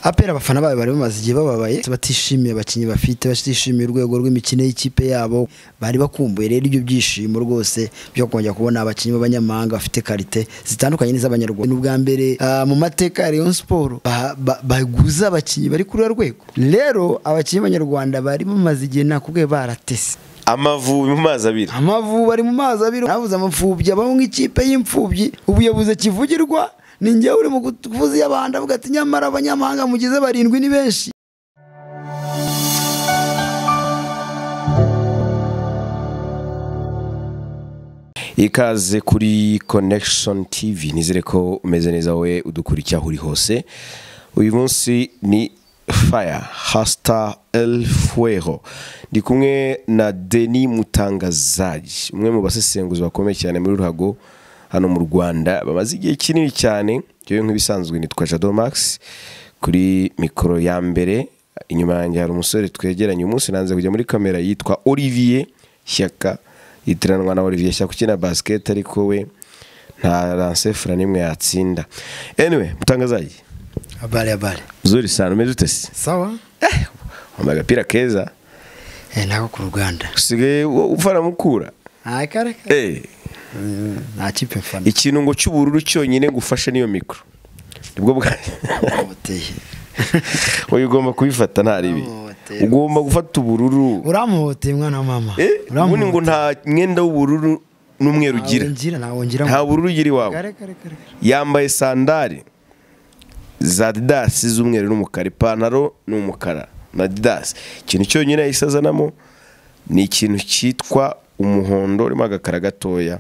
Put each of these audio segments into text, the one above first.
apera abafana bayo bari bamaze igihe bababaye batishimiye abakinnyi bafite batishimiye urwego rw'imikino y'ikipe yabo bari bakumbuye rero ibyo byishimo rwose byo kongera kubona abakinnyi b'abanyamahanga bafite karite zitandukanye n'iz'abanyarwanda ni ubwa mbere ah, mu mateka ya Rayon Sport ba- ba- baguza abakinnyi bari kuri urwo rwego rero abakinnyi b'abanyarwanda bari bamaze igihe nakubwiye baratese amavubi mu mazi abiri amavubi ari mu mazi abiri navuze amapfubyi abaho nk'ikipe y'imfubyi ubuyobozi kivugirwa ni njyewe uri mu kuvuza iy'abandi avuga ati nyamara abanyamahanga mugize barindwi ni benshi ikaze kuri connection tv nizere ko umeze neza wowe udukurikira aho uri hose uyu munsi ni fire hasta el fuego ndi kumwe na deni mutangazaji umwe mu basesenguzi bakomeye cyane muri ruhago hano mu rwanda bamaze igihe kinini cyane yewe nk'ibisanzwe nitwa jado max kuri mikoro ya mbere inyuma yanjye hari umusore twegeranye uyu munsi nanze kujya muri kamera yitwa olivier shyaka yitiranwa na olivier shyaka ukina basiketi ariko we nta lansefura n'imwe yatsinda anyway mutangazaji abale abale zuri sana umeze ute se sawa wambaye agapira keza eh, nako ku ruganda usigaye wo- ufana mukura nta kare kare. Eh, Mm, nta kipe mfana ikintu ngo cy'ubururu cyonyine ngufashe niyo mikoro nibwo bwa Buteye. wowe ugomba kubifata nta ribi Bamuboteye. ugomba gufata ubururu uramuhoteye mwana wa mama Eh, ubundi ngo nta mwenda w'ubururu n'umweru ugira ngira nawongira nta bururu ugira iwawe kare kare kare yambaye sandari za didasi z'umweru n'umukara ipantaro ni umukara na didasi ikintu cyonyine yahise azanamo ni ikintu cyitwa umuhondo urimo agakara gatoya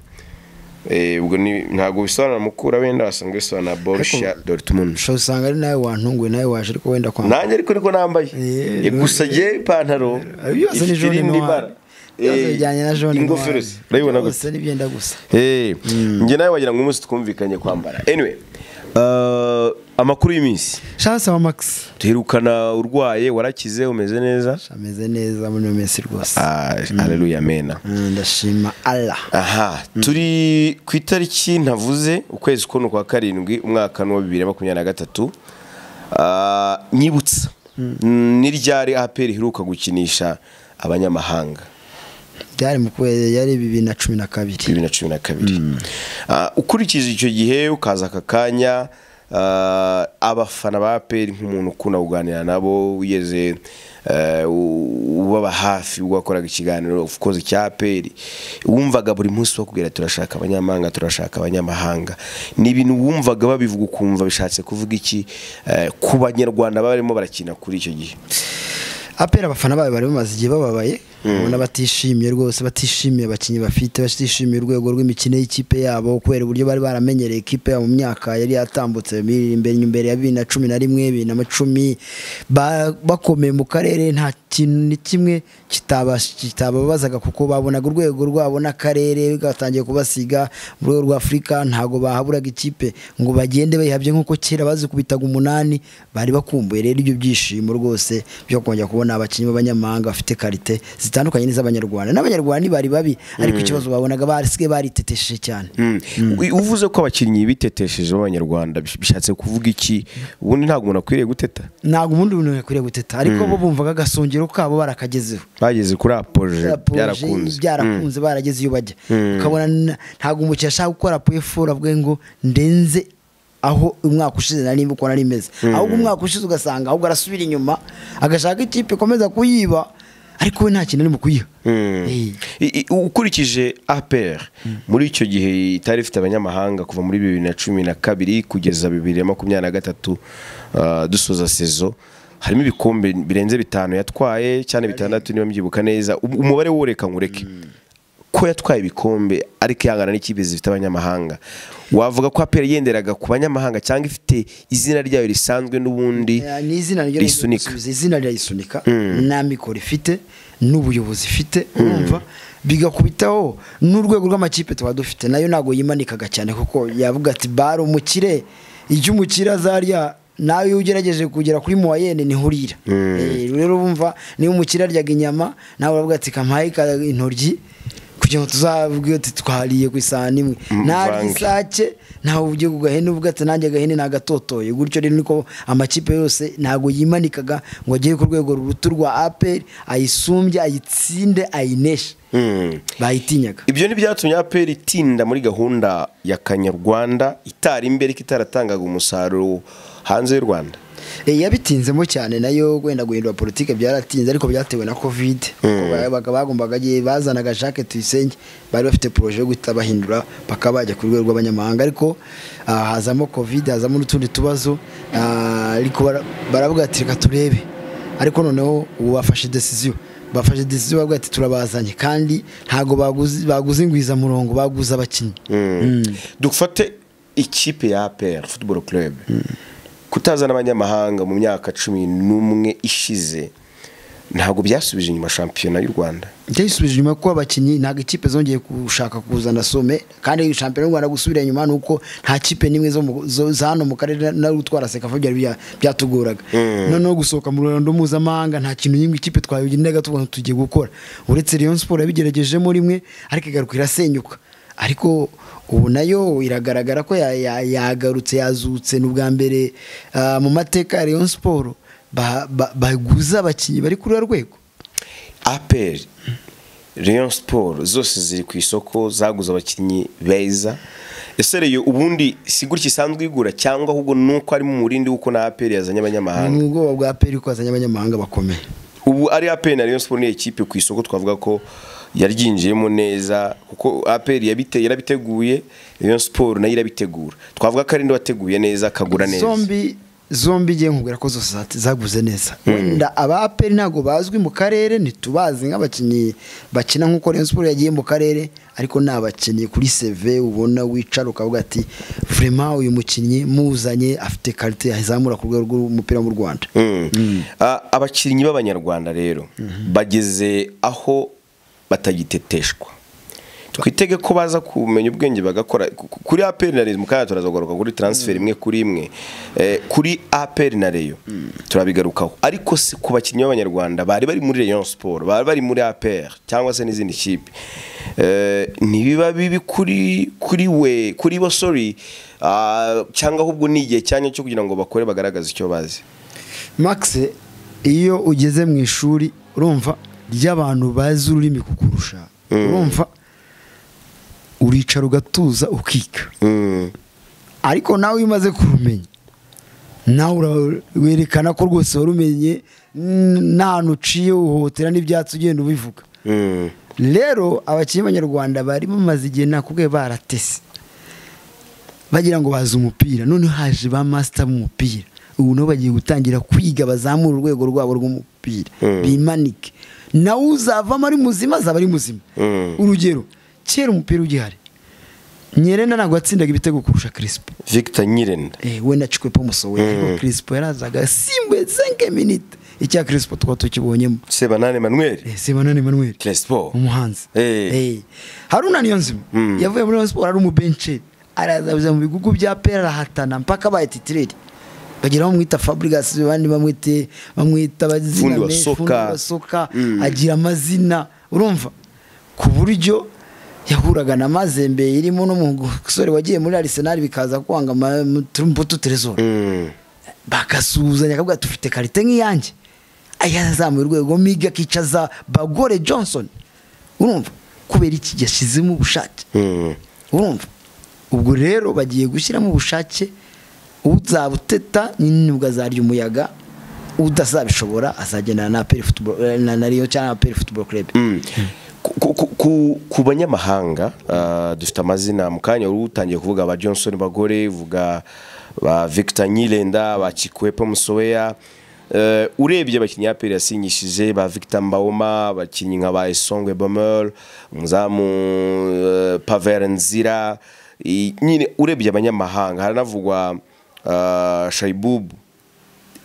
Eh, ubwo ni- ntabwo bisobanura mukura wenda wasanzwe bisobanura borusha dortmund ushobora usanga ari nawe wantunguye nawe waje ariko wenda kwambara nanjye ariko niko nambaye Eh, Eh, gusa jye ipantaro byose ni ifite jone irindi noir bara byose Eh, bijyanye na jone ingofero se urayibona gutya byose nibyenda gusa Eh, njye nawe wagira ngo umunsi twumvikanye kwambara anyway uh, amakuru y'iminsi shanse wa max duherukana urwaye warakize umeze neza ameze neza muri iyo minsi rwose Ah, haleluya mena Mm, ndashima allah aha turi ku itariki ntavuze ukwezi k'uno kwa karindwi umwaka n'uwa bibiri na makumyabiri na gatatu Ah, nyibutsa ni ryari aperi iheruka gukinisha abanyamahanga byari mu kwezi yari bibiri na cumi na kabiri bibiri na cumi na kabiri Ah, ukurikije icyo gihe ukaza aka kanya ah, abafana ba aperi nk'umuntu ukunda kuganira nabo wigeze eh, u- ubaba hafi wakoraga ikiganiro of course cya aperi wumvaga buri munsi bakubwira turashaka abanyamahanga turashaka abanyamahanga ni ibintu wumvaga babivuga ukumva bishatse kuvuga iki eh, ku banyarwanda baba barimo barakina kuri icyo gihe apera abafana bayo bari bamaze igihe bababaye ubona batishimiye rwose batishimiye abakinnyi bafite batishimiye urwego rw'imikino y'ikipe yabo kubera uburyo bari baramenyereye ikipe yabo mu myaka yari yatambutse mi- imbere imbere ya bibiri na cumi na rimwe bibiri na cumi ba- bakomeye mu karere nta kintu ni kimwe kitaba- kitababazaga kuko babonaga urwego rwabo n'akarere gatangiye kubasiga mu rwego rwa afurika ntabwo bahaburaga ikipe ngo bagende bayihabye nk'uko kera bazikubitaga umunani bari bakumbuye rero ibyo byishimo rwose byo kongera kubona abakinnyi b'abanyamahanga bafite karite zitandukanye n'iz'abanyarwanda n'abanyarwanda ntibari babi ariko ikibazo babonaga basigaye baritetesheje cyane U- uvuze ko abakinnyi bitetesheje b'abanyarwanda bish- bishatse kuvuga iki ubundi ntabwo umuntu akwiriye guteta ntabwo ubundi buntu bakwiriye guteta ariko bo bumvaga agasongero kabo barakagezeho bageze kuri apoje Barapoje, byarakunze byarakunze barageze iyo bajya ukabona n- ntabwo umukiriya ashaka gukora pefora avuge ngo ndenze aho umwaka ushize nari nimba uko nari meze ahubwo umwaka ushize ugasanga ahubwo arasubira inyuma agashaka ikipe ikomeza kuyiba ariko we nta kintu ari mu kuyiha Eh. I- i- ukurikije APR muri icyo gihe itari ifite abanyamahanga kuva muri bibiri na cumi na kabiri kugeza bibiri na makumyabiri na gatatu ah, dusoza sezo harimo ibikombe birenze bitanu yatwaye cyane bitandatu niba mbyibuka neza Um- umubare wo reka nkureke ko yatwaye ibikombe ariko ihangana n'ikipe zifite abanyamahanga wavuga ko APR yenderaga ku banyamahanga cyangwa ifite izina ryayo risanzwe n'ubundi Eh, ni izina ryo risunika risunika izina ryayisunika nta mikoro ifite n'ubuyobozi ifite urumva bigakubitaho n'urwego rw'amakipe tuba dufite nayo ntabwo yimanikaga cyane kuko yavuga ati bare umukire icyo umukire azarya nawe iyo ugerageje kugera kuri muwayene niho urira Eh, rero bumva niba umukire aryaga inyama nawe uravuga ati kampaye ka- intoryi kugira ikintu tuzavuga uti twariye ku isahani imwe ntarya Mvange. isake ntawe ugiye ku gahene uvuga ati nanjye agahene nagatotoye gutyo rero niko amakipe yose ntabwo yimanikaga ngo agere ku rwego ruruta urwa aperi ayisumbye ayitsinde ayineshe Mm. bayitinyaga ibyo ni byatumye aperi itinda muri gahunda ya kanyarwanda itari imbere ariko itaratangaga umusaruro hanze y'u rwanda Eh, yabitinzemo cyane nayo wenda guhindura politike byaratinze ariko byatewe na covid Kuko baga- bagombaga igihe bazanaga Jacques Tuyisenge bari bafite projet yo guhita bahindura paka bajya ku rwego rw'abanyamahanga ariko ah, hazamo covid hazamo n'utundi tubazo ah, ariko bara- baravuga ati reka turebe ariko noneho ubu bafashe decision bafashe decision bavuga ati turabazanye kandi ntabwo baguze baguze ingwizamurongo baguze abakinnyi dufate ikipe ya APR football club kutazana abanyamahanga mu myaka cumi n'umwe ishize ntabwo byasubije inyuma shampiyona y'u rwanda byayisubije inyuma kuko abakinnyi ntabwo ikipe zongeye gushaka kuzana some kandi shampiyona y'u rwanda gusubira inyuma ni uko nta kipe n'imwe zo mu- zo- za hano mu karere na utwara sekafa byari bya- byatugoraga noneho gusohoka mu ruhando mpuzamahanga nta kintu n'imwe ikipe twabigendaga tubona tugiye gukora uretse Rayon Sport yabigeragejeho rimwe ariko igaruka irasenyuka ariko ubu nayo iragaragara ko ya- ya- yagarutse yazutse ni ubwa mbere ah, mu mateka ya Rayon Sport ba- ba- baguza abakinnyi bari kuri uru rwego APR Rayon Sport zose ziri ku isoko zaguze abakinnyi beza ese rero ubundi si gutya isanzwe igura cyangwa ahubwo nuko ari mu murindi w'uko na APR yazanye abanyamahanga ni ubwoba bwa peri ko hazanye abanyamahanga bakomeye ubu ari APR na Rayon Sport ni ekipe ku isoko twavuga ko yaryinjiyemo neza kuko APR yabite yarabiteguye Rayon Sport nayo irabitegura twavuga ko ari indi wateguye neza akagura neza zombi zombi ngiye nkubwira ko zose za- zaguze neza wenda aba peri ntabwo bazwi mu karere ntitubazi nk'abakinnyi bakina nk'uko Rayon Sport yagiye mu karere ariko ni abakinnyi kuri seve ubona wicara ukavuga ati vraiment uyu mukinnyi muzanye afite karite yazamura ku rwego rw'umupira mu Rwanda Mm. A- abakinnyi b'abanyarwanda rero bageze aho batagiteteshwa twitege ko baza kumenya ubwenge bagakora ku- ku- kuri APR na Rayon mu kanya turazagaruka kuri transfer imwe kuri imwe Eh, kuri APR na Rayon turabigarukaho ariko si ku bakinnyi b'abanyarwanda bari bari muri Rayon Sport bari bari muri APR cyangwa se n'izindi kipe Eh, ntibiba bibi kuri kuri we kuri bo sorry ah, cyangwa ahubwo ni igihe cyanya cyo kugira ngo bakore bagaragaze icyo bazi Max iyo ugeze mu ishuri urumva ry'abantu bazi ururimi kukurusha urumva uricara ugatuza ukiga Mm. ariko nawe iyo umaze kurumenya nawe ura- werekana ko rwose warumenye n- nta hantu uciye uhohotera n'ibyatsi ugenda ubivuga Mm. rero abakinnyi b'abanyarwanda bari bamaze igihe nakubwiye baratese bagira ngo bazi umupira noneho haje ba masita b'umupira ubu nabo bagiye gutangira kwiga bazamura urwego rwabo rw'umupira Mm. bimanike nawe uzavamo ari muzima azaba ari muzima Mm. urugero kera umupira ugihari nyerenda ntabwo yatsindaga ibitego kurusha kirisipo Victor Nyirenda Eh, we na chikwepo musowe ariko kirisipo yarazaga simbe senke minite icya kirisipo tukaba tukibonyemo Sebanane Emmanuel Eh, sebanane manuel Crespo umuhanzi Eh. Eh, haruna niyonzima Mm. yavuye muri Rayon Sport ari umubenceri araza mu bigugu bya pera arahatana mpaka abaye titireri bagira bamwita fabrigas abandi bamwite bamwita Fundi bazina wa menshi, soka. fundi wa soka Mm. agira amazina urumva ku buryo yahuraga na mazembe irimo n'umusore wagiye muri arisenali bikaza kwanga mutumputu teresora Mm. bagasuhuzanya akavuga dufite karite nk'iyanjye ayazamuye urwego miga akicaza bagore johnson urumva kubera iki yashyizemo ubushake Mm. urumva ubwo rero bagiye gushyiramo ubushake uzabuteta n'inibwa zarya umuyaga udazabishobora azagendana na APR football na na Rayon cyangwa APR football club Mm. Ku- ku- ku- ku banyamahanga ah, dufite amazina mu kanya wari utangiye kuvuga ba Johnson bagore vuga ba Victor Nyirenda ba Chikwepo Musoweya Eh, urebye abakinnyi APR yasinyishije ba Victor Mbaoma abakinnyi nka ba Esongwe Bomel umuzamu eh, Pavel Nzira I- nyine urebye abanyamahanga haranavugwa ah, Shaibubu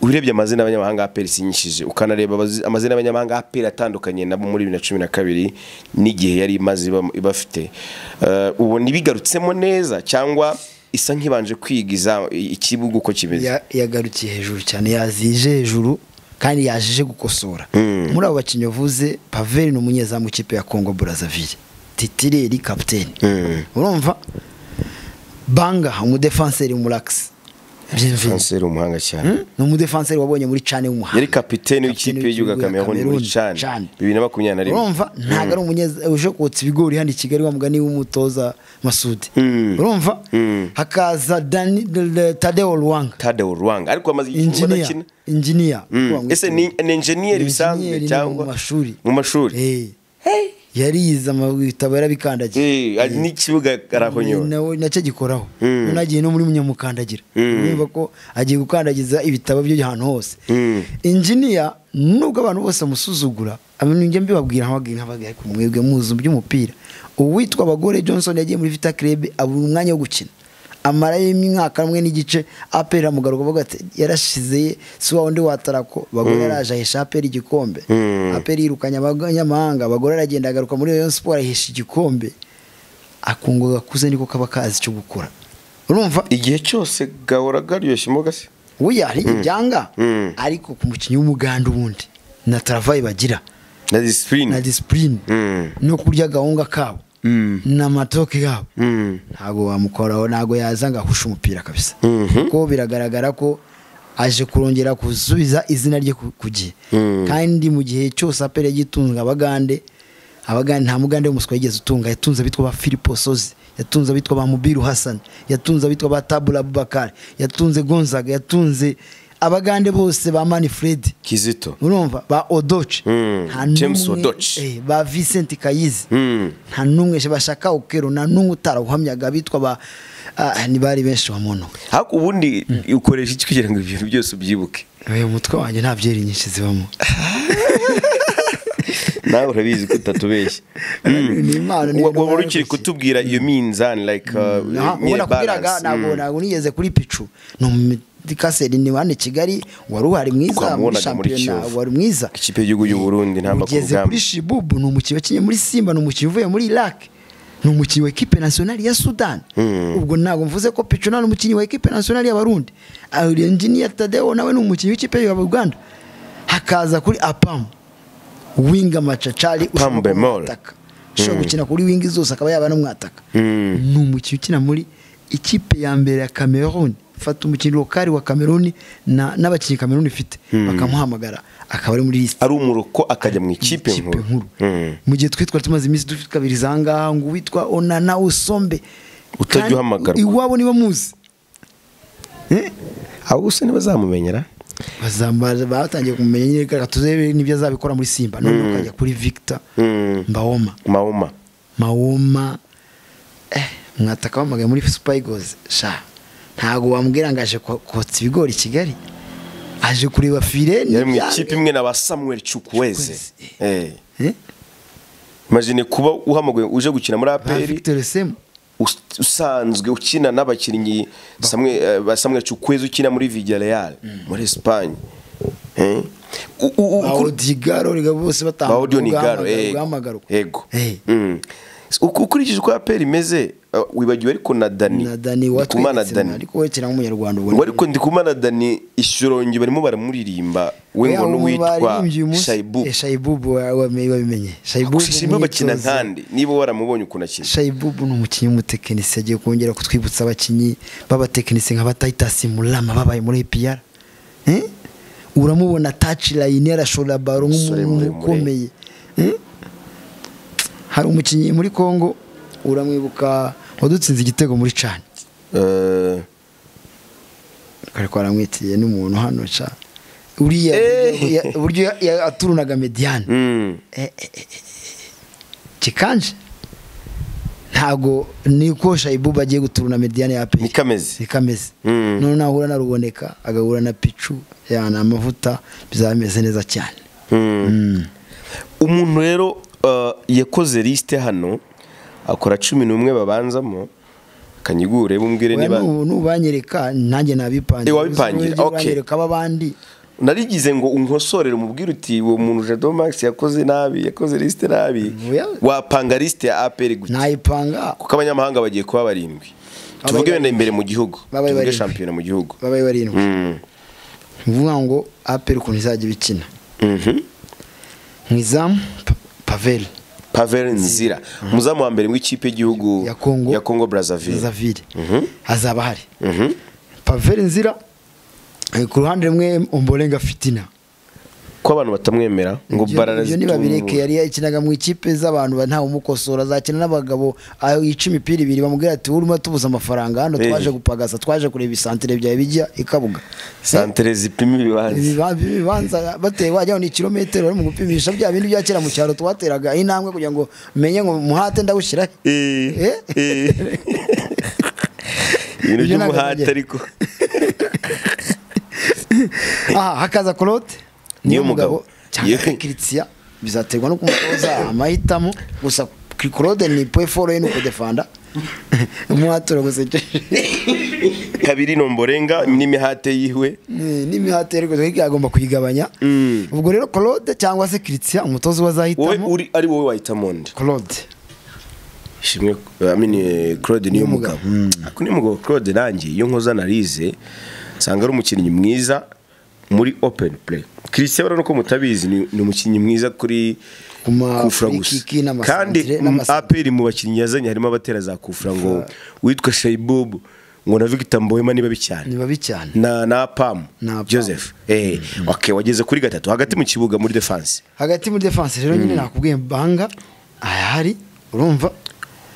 urebye amazina y'abanyamahanga APR isinyishije ukanareba abazi- amazina y'abanyamahanga APR atandukanye nabo muri bibiri na cumi na kabiri n'igihe yari imaze iba- ibafite Eh, ubona ibigarutsemo neza cyangwa isa nk'ibanje kwiga iza- i- ikibuga uko kimeze Ya- yagarukiye hejuru cyane yazije hejuru kandi yajije gukosora muri abo bakinnyi bavuze paveri ni umunyezamu w'ikipe ya kongo brazzaville titireri kapiteni urumva banga umudefanseri muragisi kanseri umuhanga cyane ni umudefanseri wabonye muri cane w'umuhanga yari kapiteni w'ikipe y'igihugu ya Cameroon muri cyane bibiri na makumyabiri na rimwe urumva ntabwo ari umunyeza uje kotsa ibigori hano i kigali wa mugani w'umutoza masudi Mm. urumva Mm. hakaza Dani- tadeo ruwanga tadeo ruwanga ariko amaze igihe injiniya adakina injiniya Mm. Urumva ngo ese ni ni enjeniyeri bisanzwe Engineer ni cyangwa mu mashuri. mu mashuri Eh. yarize amabitabo yarabikandagiye Eh, ari n'ikibuga arahonyora nawe nacyo agikoraho Mm. nagiye no muri munyamukandagira Mm. urumva ko agiye gukandagiza ibitabo byo ahantu hose Mm. injiniya nubwo abantu bose bamusuzugura njye mbibabwira nkababwira nkababwira ariko mwebwe muzi by'umupira uwitwa bagore johnson yagiye muri vita club abura umwanya wo gukina amara y'imyaka umwe n'igice apera mugaruka avuga ati yarashize ye si wa wundi watarako bagore yaraje ahisha apera igikombe Mm. apera yirukanye abanyamahanga bagore aragenda agaruka muri rayon sport ahisha igikombe akungu gakuze niko kaba kazi cyo gukora urumva igihe cyose gahora karyoshye mo gase buya hari ibyanga Mm. ariko ku mukinnyi w'umuganda ubundi na travayi bagira na disipurine na disipurine Mm. no kurya gahunga kabo Mm. n'amatoke yabo Mm. ntabwo wamukoraho ntabwo yaza ngo ahushe umupira kabisa Mhm. kuko biragaragara ko aje kurongera gusubiza izina rye ku ku gihe Mm. kandi mu gihe cyose apera yagitunga abagande abagande nta mugande w'umuswa yigeze utunga yatunze abitwa ba filipo sozi yatunze abitwa ba mubiru hasani yatunze abitwa ba tabula abubakari yatunze gonzaga yatunze abagande bose ba mani fredi kizito urumva ba odoce Mm, Nta n'umwe- James Odoce. eh, ba vincent kayizi Mm. nta n'umwe bashaka ukero nta n'umwe utarawuhamyaga bitwa ba ah, ni bari benshi bamuno ariko ubundi ukoresha iki kugira ngo ibintu byose ubyibuke uyu mutwe wanjye nta byeri nyinshi zibamo nawe urabizi ko utatubeshya ni impano ni Wa- ibintu waba uri ukiri baruzuye. kutubwira iyo minzani like uh, Aha, nyine ubwo nakubwiraga balance. ntabwo Mm. ntabwo nigeze kuri picu ni umudikaseri ni hano i kigali wari uhari mwiza muri Twamubonaga muri shampiyona Kiyovu. wari mwiza ikipe y'igihugu y'u Burundi ntamba ku ugeze rugamba kuri shibubu ni umukinnyi wakinnye muri simba ni umukinnyi uvuye muri iraq ni umukinnyi wa ekipe nasiyonari ya sudani ubwo ntabwo mvuze ko picuna ni umukinnyi wa ekipe nasiyonari y'abarundi enjiniya tadeo nawe ni umukinnyi w'ikipe ya uganda hakaza kuri apamu winga macacari Apamu Bemol. ushobora gukina kuri wingi zose akaba yaba n'umwataka Mm. ni umukinnyi ukina muri ikipe ya mbere ya cameroon fata umukinnyi lokari wa cameroon na- n'abakinnyi cameroon ifite bakamuhamagara akaba ari muri lisiti ari umuroko akajya mu ikipe nkuru Mm. mu gihe twe twari tumaze iminsi dufite kabiri za ngaha ngo uwitwa onana usombe Utajya Kandi uhamagarwa. iwabo niba muzi Eh? abo gusa ntibazamumenyera Bazamba- batangiye kumenya nyine reka turebe n'ibyo azabikora muri simba none ukajya kuri victor Mm. mbawoma mawoma mawoma eh, mwataka wamagaye muri super eagles sha ntabwo wambwira ngo aje ko- kotsa ibigori i kigali aje kureba fire yari mu n'ibyange. ikipe imwe na ba samuel chukweze Chukwueze. Eh. Eh? imagine kuba uhamaguye uje gukina muri ba aperi victor semu us- usanzwe ukina n'abakinnyi Samuel- eh, ba samuel chukweze ukina muri villarreal muri espagne Eh. U- u- u- kuri- bawodigaro reka bose batanga Audio ni garo eh guhamagarwa ego Eh. Mm. Uku- ukurikije uko aperi imeze uh, wibagiwe ariko na Dani na Dani Ndikumana watwitse Dani ariko wekera nk'umunyarwanda ubona ngo ariko ndikumana Dani ishurongi barimo baramuririmba we ngo n'uwitwa Shaibu Shaibubu wabimenye Shaibubu Shaibu bakina umwitozo- nkandi niba waramubonye ukuntu akina Shaibubu ni umukinnyi w'umutekinisi yagiye kongera kutwibutsa abakinnyi b'abatekinisi nka batayitasi murama babaye muri APR Eh? uramubona taci layini arashora baro Umusore nk'umuntu muremure. ukomeye Eh? hari umukinnyi muri Congo uramwibuka wadutsinze igitego muri cani Eh, kare kwaramwitiye n'umuntu hano ca uriya Eh. buryo- ya- buryo ya- ya- aturunaga mediane mm, kikanje ntago niko shayibu bagiye guturuna mediane ya ni pe kameze ikameze Mm. none nahura na ruboneka agahura na picu yana amavuta bizaba bimeze neza cyane Mm. umuntu rero uh, yakoze lisite hano akora cumi n'umwe babanzamo akanyigure bumbwire Oya, niba nu- nubanyereka nanjye nabipangira Eh, wabipangira, Uzi- uzi- okay. uranyereka ab'abandi narigize ngo unkosorere umubwire uti uwo muntu Jado Max yakoze nabi yakoze lisite nabi Oya. wapanga lisite ya APR gute nayipanga kuko abanyamahanga bagiye kuba barindwi tuvuge wenda imbere mu gihugu Babaye tuvuge barindwi. shampiyona mu gihugu babaye barindwi Mm. uvuga ngo aperi ukuntu izajya ibikina Mhm. mu izamu pa- paveli paveri nzira umuzamu wa mbere w'ikipe y'igihugu Ya Congo. ya kongo brazzaville zavire hazaba hari paveri nzira eh, ku ruhande rumwe umborenga fitina ko abantu batamwemera ngo Ibyo- ibyo nibabireke yari yakinaga mu ikipe z'abantu ba- ntawe umukosora azakina n'abagabo aho yica imipira ibiri bamubwira ati urimo tubuze amafaranga hano Eh. twaje gupagasa twaje kureba isantire byawe bijya ikabuga santere zipima ibibanza Ibiba- ibibanza bateye wajyaho ni kilometero bari mu gupimisha bya bindi bya kera mu cyaro twateraga intambwe kugira ngo menye ngo muhate ndawushyira he. Eh, eh. ibintu Ibyo ntabwo by'umuhate najya. ariko aha hakaza claude Niyo mugabo. cyangwa Yewe. kiritiya bizaterwa no kumutoza amahitamo gusa claude ni peforo ye ni ukudefanda umuhaturo gusekeje kabiri nomborenga n'imihate yiwe Ni- n'imihati ariko hirya agomba kuyigabanya Mm. ubwo rero claude cyangwa se kiritiya umutoza wowe wazahitamo uri ari wowe wahitamo nde claude ishimwe I mean, eh, claude niyo mugabo ako niyo mugabo claude nanjye iyo nkoza analize nsanga ari umukinnyi mwiza muri open play christian urabona ko mutabizi ni ni umukinnyi mwiza kuri Ku ma- kufura free gusa kick n'amasantere, kandi n'amasantere. aperi mu bakinnyi yazanye harimo abatera za kufura ngo witwa shaibubu ngo na victor mbohema niba bicyane ni babi cyane na na pam Na Pam. joseph eh okay wageze kuri gatatu hagati mu kibuga muri defense hagati muri defense rero nyine nakubwiye banga ahari urumva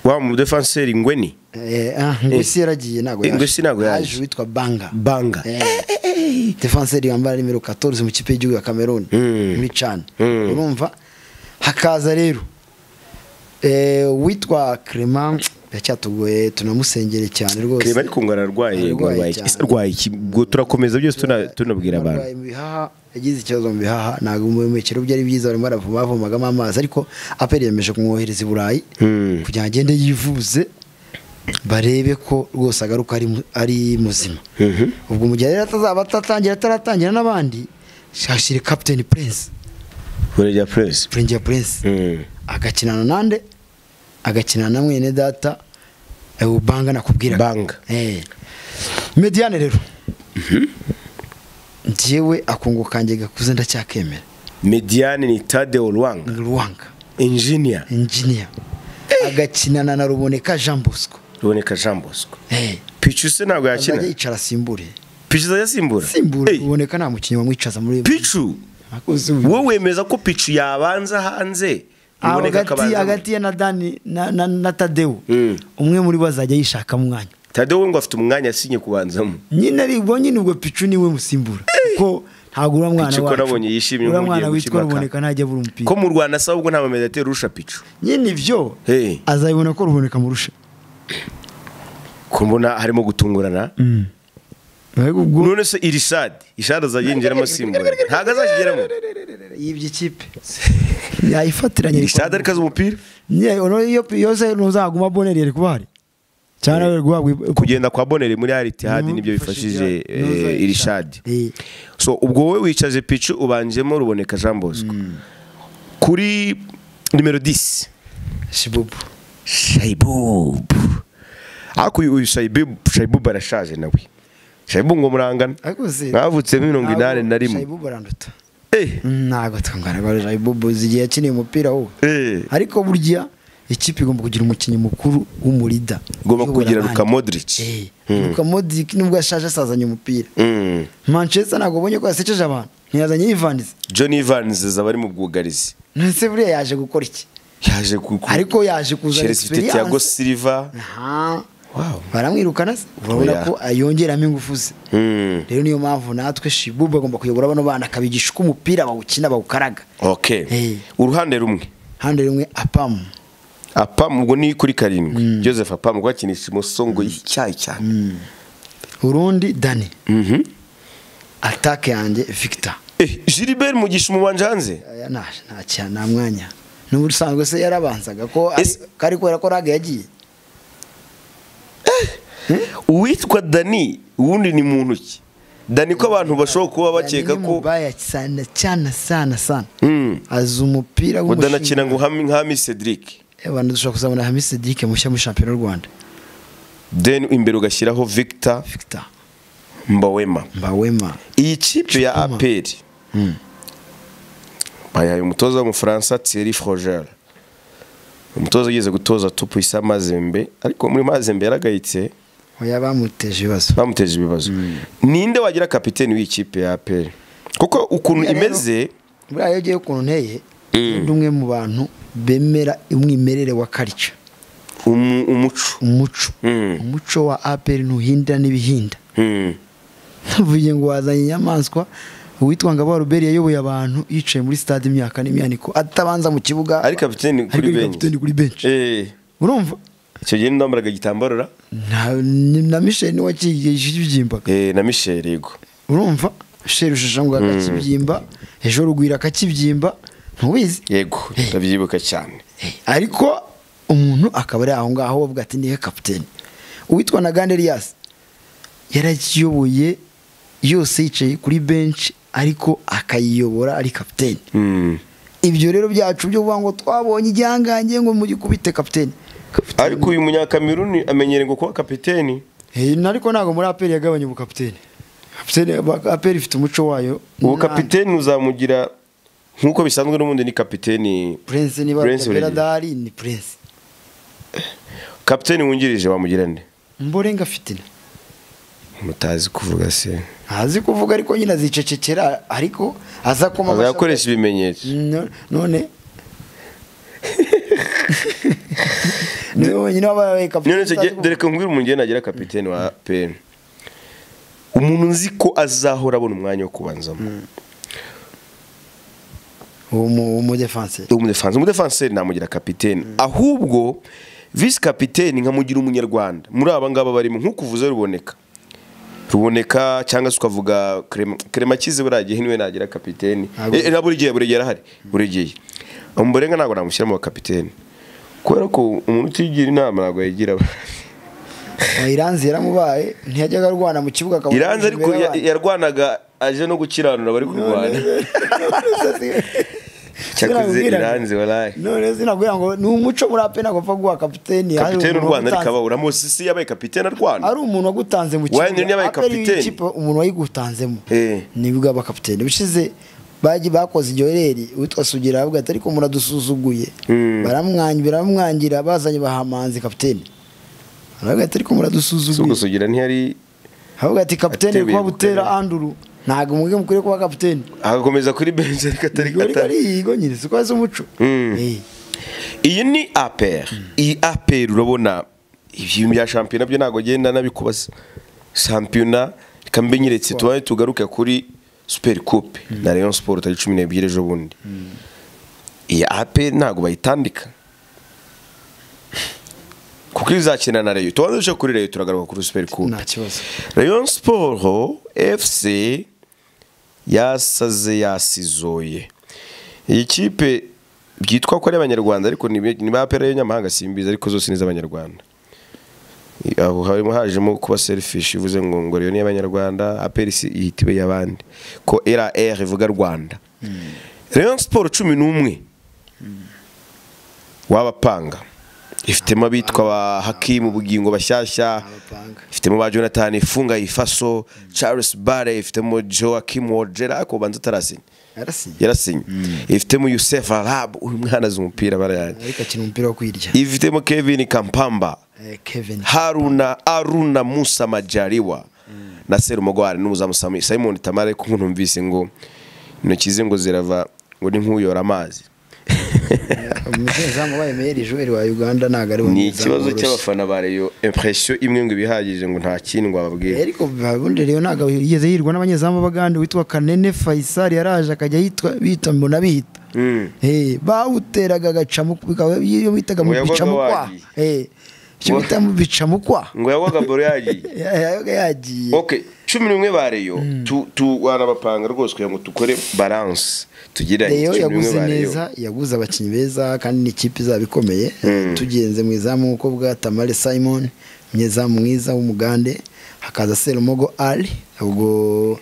wa mu defenseur ngweni Eh, ah, ngusi yaragiye ntabwo Eh, Ngusi ntabwo yaje. Haje uwitwa banga banga defenseri yambara nimero 14 mu kipe y'igihugu ya Cameroon Mm. muri Chan Mm. urumva hakaza rero eh witwa Clement yacyatugoye tunamusengere cyane rwose Clement ariko ngo ararwaye ngo Ararwaye arwaye cyane. iki? arwaye iki? ubwo turakomeza byose tuna- tunabwira abantu Abarwayi mu bihaha yagize ikibazo mu bihaha ntabwo umuhumekero bye ari byiza barimo baravoma bavomagamo amazi ariko aperi yemeje kumwohereza i burayi Hmm. kugira ngo agende yivuze barebe ko rwose agaruka ari mu- ari muzima Mhm. ubwo mu gihe rero atazaba atatangira ataratangira n'abandi shashire captain prince burya press prince prince Mm. agakinana nande agakinana na mwene data eh, ubanga nakubwira banga Eh. mediane rero njyewe akungu kanjye gakuze ndacyakemera mediane ni tadeo lwanga ni ruwanga engineer injiniya agakinana na ruboneka jean bosco ruboneka jean bosco Eh. pichu ntabwo yakina azajya yicara asimbure pichu azajya asimbura asimbure Hey, ruboneka nta mukinnyi wamwicaza muri pichu Akoze ubu. wowe wemeza ko pichu yabanza hanze Aho Ruboneka hagati akabanza hagati ya na dani na, na, na tadeu Mm. umwe muri bo azajya yishaka umwanya tadeo we ngo afite umwanya yasinye kubanzamo nyine aribwo nyine ubwo picu niwe musimbura kuko ntabwo uriya mwana Pichu ko nabonye yishimye uriya nk'ugiye mwana witwa gukimaka. ruboneka ntajya abura umupira ko mu rwanda asaba ubwo nta bamedeteri urusha pichu nyine ibyo Hey. azabibona ko ruboneka amurusha ko mbona harimo gutungurana mbega ubwo none se iri shadi ishadi azajya yinjiramo asimbura ntabwo azakigeramo yibye ikipe yayifatiranye iri shadi ariko azi umupira yose ntuzaguma boneri yari kuba hari cyangwa yari guhabwa kugenda kwa bonere muri aritihadi nibyo bifashije eh, iri shadi so ubwo wowe wicaje picu ubanjemo ruboneka jean bosco kuri nimero 10 shibubu shaibubu ariko uyu uyu shaibubu shaibubu arashaje nawe shaibubu ngo murangana ariko se mwavutse muri mirongo inani na rimwe shibubu baranduta Eh, ntabwo twangana shibubu zigiye yakiniye umupira wo eh. ariko burya ikipe igomba kugira umukinnyi mukuru w'umurida ugomba Uyobora kugira abandi. luka modric Eh, Luka Modric nubwo yashaje asazanye umupira Mm. manchester ntabwo ubonye ko yasekeje abantu ntiyazanye yivandize John Evans azaba ari mu bwugarizi nese buriya yaje gukora iki yaje ku ku- ariko yaje kuzana Chelsea ifite Thiago experience Silva Aha. wow baramwirukana se urabona Oya. ko ayongeramo ingufu ze mm. rero niyo mpamvu natwe shibubu agomba kuyobora bano bana akabigisha uko umupira bawukina bawukaraga okay Eh. uruhande rumwe hande rimwe apamu apam ubwo ni kuri karindwi Joseph apam ubwo akinisha umusongo icyayi cyane urundi dani Mhm. atake yanjye victor eh Gilbert mugisha umubanje hanze Aya, nta nta cya- nta mwanya n'ubu usanzwe se yarabanzaga ko ari- Ese- ko ari kubera ko raga yagiye uwitwa Dani uwundi ni muntu ki Dani ko abantu bashobora kuba bakeka Dani ni ko mubaya sana cyane sana sana Mm. azi umupira udanakina ngo hami nkami Cedric abantu dushobora kuzabona Hamis Cedric mushya muri shampiyona y'u Rwanda then imbere ugashyiraho Victor Victor Mbawema Mbawema iyi kipe ya Chipoma. aperi Mm. bayaye umutoza w'umufaransa thierry frogel umutoza ugeze gutoza tupu isa mazembe ariko muri mazembe yaragayitse oya bamuteje ibibazo bamuteje ibibazo ninde wagira kapiteni w'ikipe ya aperi kuko ukuntu Buriya rero- imeze buriya iyo ugiye ukuntu nteye ni umwe mu bantu bemera umwimerere wa karica umu- umuco umuco Mm. umuco wa aperi ntuhindira n'ibihinda Mm. ntuvuye ngo wazanye inyamaswa uwitwa Ngabo Robert yayoboye abantu yicaye muri stade imyaka n'imyaniko atabanza mu kibuga ari kapiteni ariko kuri ni benshi kapiteni kuri benshi Eh, urumva icyo gihe ndambariraga igitambaro ra? na ni na Michel niwe kibyimbaga Eh, na misheri yego urumva Michel ushesha ngo akakibyimba ejo rugwira akakibyimba ntubizi yego Eh. ndabyibuka cyane ariko umuntu akaba ari aho ngaho bavuga ati nihe kapiteni uwitwa na gande Elias yarakiyoboye yose yicaye kuri benshi ariko akayiyobora ari kapiteni Mm. ibyo rero byacu byo kuvuga ngo twabonye igihangange ngo mugikubite kapiteni Kapiteni- ariko uyu munyakameruni amenyereye ngo kuba kapiteni Eh, na- ariko ntabwo muri aperi yagabanya ubukapiteni Kapiteni- ba- aperi ifite umuco wayo ubu Nta- kapiteni uzamugira nk'uko bisanzwe n'ubundi ni kapiteni prince niba Prince Tabera Buregeya. dahari ni prince kapiteni wungirije wamugira nde mborenga afite mutazi kuvuga se ntazi kuvuga ariko nyine azicecekera ariko azakoma amashyi azakoresha ibimenyetso No- none niwe wenyine wabaye none kapiteni icyo gihe- dore ko nkubwira umugeni agira kapiteni wa pn umuntu nzi ko azahora abona umwanya wo kubanzamo uwo mudefanse umudefanse umudefanseri namugira kapiteni ahubwo visi kapiteni nkamugira umunyarwanda muri aba ngaba barimo nk'uko uvuze ruboneka ruboneka cyangwa se ukavuga Clement- Clement akize buriya gihe niwe nagira kapiteni Ntabwo- Eh, eh, buri gihe buri gihe arahari buri gihe umurenga ntabwo namushyiramo wa kapiteni kubera ko umuntu utigira inama ntabwo yayigira abantu iranzi yaramubaye ntiyajyaga arwana mu kibuga akabona iranze ariko imbere ya- y'abandi. yarwanaga aje no gukiranura bari kurwana cyakoze Sinakubwira ngo- iranze waraye none sinakubwira ngo ni umuco muri ape ntabwo upfa guha kapiteni ari kapiteni umuntu u rwanda wagutanze- rikababura mosisi yabaye kapiteni arwana ari umuntu wagutanze mu Wayne yabaye Aperi kapiteni. y'ikipe umuntu wayigutanzemo Eh. nibwo aba kapiteni bishize baji bakoze iryohereri uwitwa sugira aravuga ati ariko muradusuzuguye Mm. baramwanyi baramwangira bazanye bahamanzi kapiteni aravuga ati ariko si ubwo muradadusuzuguye sugira ntiyari aravuga ati kapiteni Atebeye kuba butera gukorera. anduru ntabwo mwebwe mukwiriye kuba kapiteni agakomeza kuri benshi ariko atari Igorika ari atari yigo nyine siko azi umuco Mm. Eh. iyi ni aperi iyi aperi urabona ibintu bya shampiyona byo ntabwo agenda nabikubaza shampiyona reka mbe nyeretse tubaye tugaruke kuri superi kupe na leon siporo tariki cumi n'ebyiri ejo bundi iyi aperi ntabwo bayitandika kuko izakina na reyo tubanza duce kuri reyo turagaruka kuri superi kupe nta kibazo rayon siporo efuse yasaze yasizoye iyi kipe byitwa ko ari abanyarwanda ariko ni ni ba pera y'abanyamahanga simbizi ariko zose ni iz'abanyarwanda aho harimo hajemo kuba serifishi ivuze ngo ngo rero ni iy'abanyarwanda aperisi ihita ibe iy'abandi ko rr ivuga rwanda rayon siporo cumi n'umwe w'abapanga ifitemo abitwa ba hakimu bugingo bashyashya abapanga ifitemo ba jonathan ifunga ifaso charles bare ifitemo joakim wogera ariko ubanza atarasinya yarasinya yarasinye ifitemo yusef arab uyu mwana azi umupira barayanye ariko akina umupira wo kwirya ifitemo kevin kampamba Eh, kevin haruna aruna musa majariwa na serumugwari n'umuzamu Sami- simon tamara ariko nkuntumvise ngo intoki ze ngo zirava ngo ni nk'uyora amazi umunyezamu wabaye meyeri joel wa uganda ntabwo ari we ni munyezamu ikibazo woroshye. cy'abafana ba reyo impresiyo imwe ngo ibihagije ngo nta kindi ngo Eh, bababwire ariko ubundi rero ntabwo yigeze yirwa n'abanyezamu b'abagande witwa kanene faisal yaraje akajya yitwa bita mbona bihita Mm. Eh, bawuteraga agacamo bikaba iyo bitaga mu Ngo bica yagwaga mukwa wagiye. Eh, icyo Ngo- bita mu bica mukwa ngo yagwaga boro yagiye Ya- yabaga yagiye ok cumi n'umwe ba reyo tu- tu- warabapanga rwose kugira ngo dukore baranse tugiranye Rayon cumi n'umwe yaguze ba reyo neza yaguze abakinnyi beza kandi ni ikipe izaba ikomeye tugenze mu izamu nk'uko bwa tamale simon umunyezamu mwiza w'umugande hakaza serumogo ali ubwo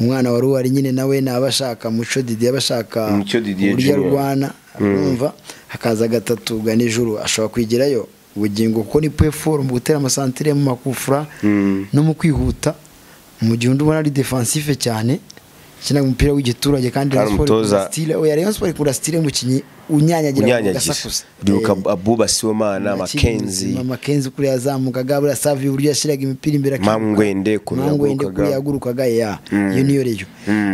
umwana wari uhari nyine nawe ni abashaka muco didi abashaka Muco Didier uburyo Junior. arwana urumva hakaza gatatu ganijuru ashobora kwigirayo ubugingo kuko ni peforu mu gutera amasantire mu makufura Mm. no mu kwihuta mu gihe undi ubona ari defensive cyane akina umupira w'igiturage kandi Hari Rayon Sport umutoza- ikunda style oya Rayon Sport ikunda style y'umukinnyi unyanyagira unyanyagira duka abuba siwomana makenzi makenzi kuriya yazamukaga buriya savi uburyo yashyiraga imipira imbere Mangwende ukuntu mangwende yagurukaga. kuriya yagurukaga ya iyo niyo reyo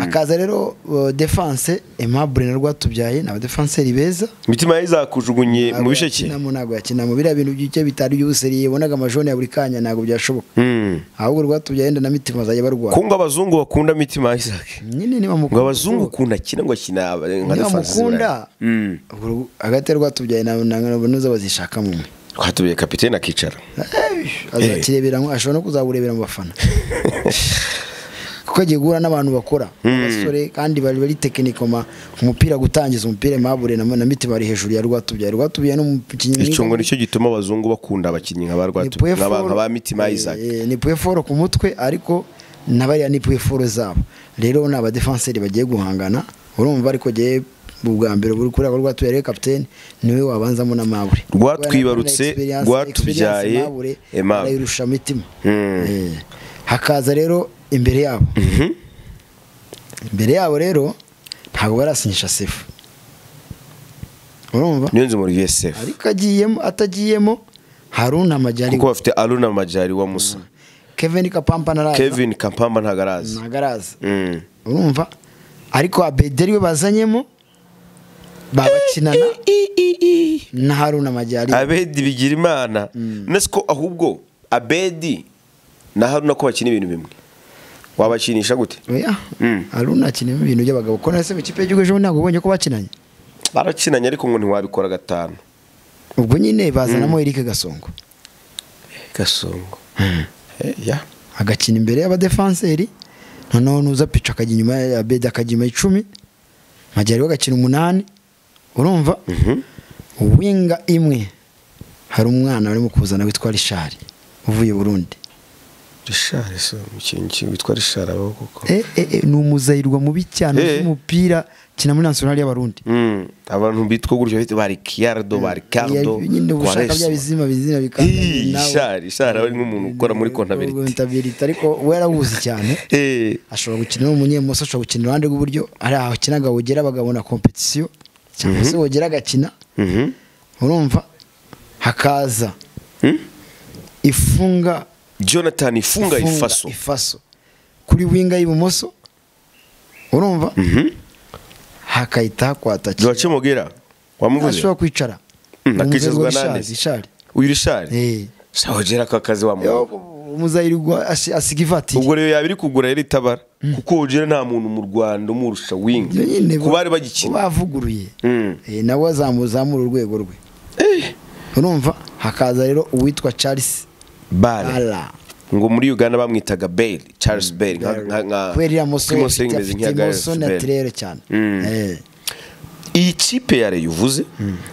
akaza rero uh, defense aimable na rwatubyaye ni abadefanseri beza imitima ye izakujugunye mu Ntabwo bisheke yakinamo ntabwo yakinamo biriya bintu by'icyo bitari by'ubuseri yibonaga amajoni ya buri kanya ntabwo byashoboka Mm. ahubwo rwatubyaye yenda na mitima bazajya barwara kunga abazungu bakunda mitima ya Isaac nyine niba ngo mukunda abazungu ukunda kina ngo akina nka niba defense mukunda Mm. ubwo hagati ya rwatubyaye na ntuza bazishakamo umwe twatubiye kapitene akicara Eh, azakirebera mu- ashobora no kuzaburebera mu bafana kuko agiye guhura n'abantu bakora abasore kandi bari bari tekinikoma umupira gutangiza umupira mabure na na miti bari hejuru ya rwatubyaye rwatubyaye n'umukinnyi mwiza icyo ngo nicyo gituma abazungu bakunda abakinnyi nka ba ni Rwatu- pueforo- nka ba- nka ba mitima ya Isaac Eh, eh, ni pueforo ku mutwe ariko nabariya ni pueforo zabo rero ni abadefanseri bagiye guhangana urumva ariko gihe ubwa mbere buri kuri ako rwatubyaye rero kapitene niwe wabanzamo na mabure Rwatwibarutse, Experience- rwatubyaye, experience Mabure Aimable. arayirusha mitima Mm. Eh, hakaza rero imbere yabo Mhm. imbere yabo rero ntabwo barasinyisha sefu urumva niyo nzu muri vsf ariko agiyemo atagiyemo harunama jyari kuko bafite aruna majari wa musa kevin kapampa ntaraza kevin kampamba ntabwo arazi ntabwo araza Mm. urumva ariko abederi we bazanyemo babakinana na haruna majyari abedi bigira imana nasi ko ahubwo abedi na haruna ko bakina ibintu bimwe wabakinisha gute oya Mm. haruna akinamo ibintu by'abagabo ko nase mu kipe y'igihugu ejo ntabwo ubonye ko bakinanye barakinanye ariko ngo ntiwabikora gatanu ubwo nyine bazanamo erike gasongo gasongo ya agakina imbere y'abadefanseri noneho nuza pica akajya inyuma ya bedi akajya inyuma icumi majyari we agakina umunani urumva Mhm. winga imwe hari umwana barimo kuzana witwa rishari uvuye burundi rishari se umukinnyi witwa rishari abaho kuko Eh, eh, eh, ni umuzayirwa mubi cyane Eh. w'umupira kina muri nasiyonari y'abarundi Mm. abantu bitwa gutyo bita ba rikiyardo ba rikardo nyine uba ushaka bya bizima bizina Ih, Richard, Richard aba ari nk'umuntu ukora muri comptabilité. kontabilite ariko we yarawuzi cyane Eh, ashobora gukina umunyemoso ashobora gukina iruhande rw'iburyo ari aho akinaga wogera bakabona kompetisiyo cyangwa se wogera agakina mhm. urumva hakaza Mm? ifunga jonathan ifunga ifunga ifaso ifaso kuri winga y'ibumoso urumva hakahita hakwata joace mogera wamuvuze ashobora kwicara Mm, Ni akicazwa umuzayirwa nande? Richard, Richard. uyu rishari Eh. sawogera aka kazi wamuha umuzayirirwa asiga ivatiri ubwo rero yaba iri kugura yari itabara kuko wogera nta muntu mu rwanda umurusha winga Iyo nyine ku bari bagikina bavuguruye Mm. Eh, nawe azamuzamura urwego rwe urumva hakaza rero uwitwa charles bare ara ngo muri uganda bamwitaga bale charles bale nka- nka- nka- kubera iriya moso imoso ye imeze nk'iya afite imoso Gareth Bale. natirere cyane Mm. Eh, iyi kipe ya reyo uvuze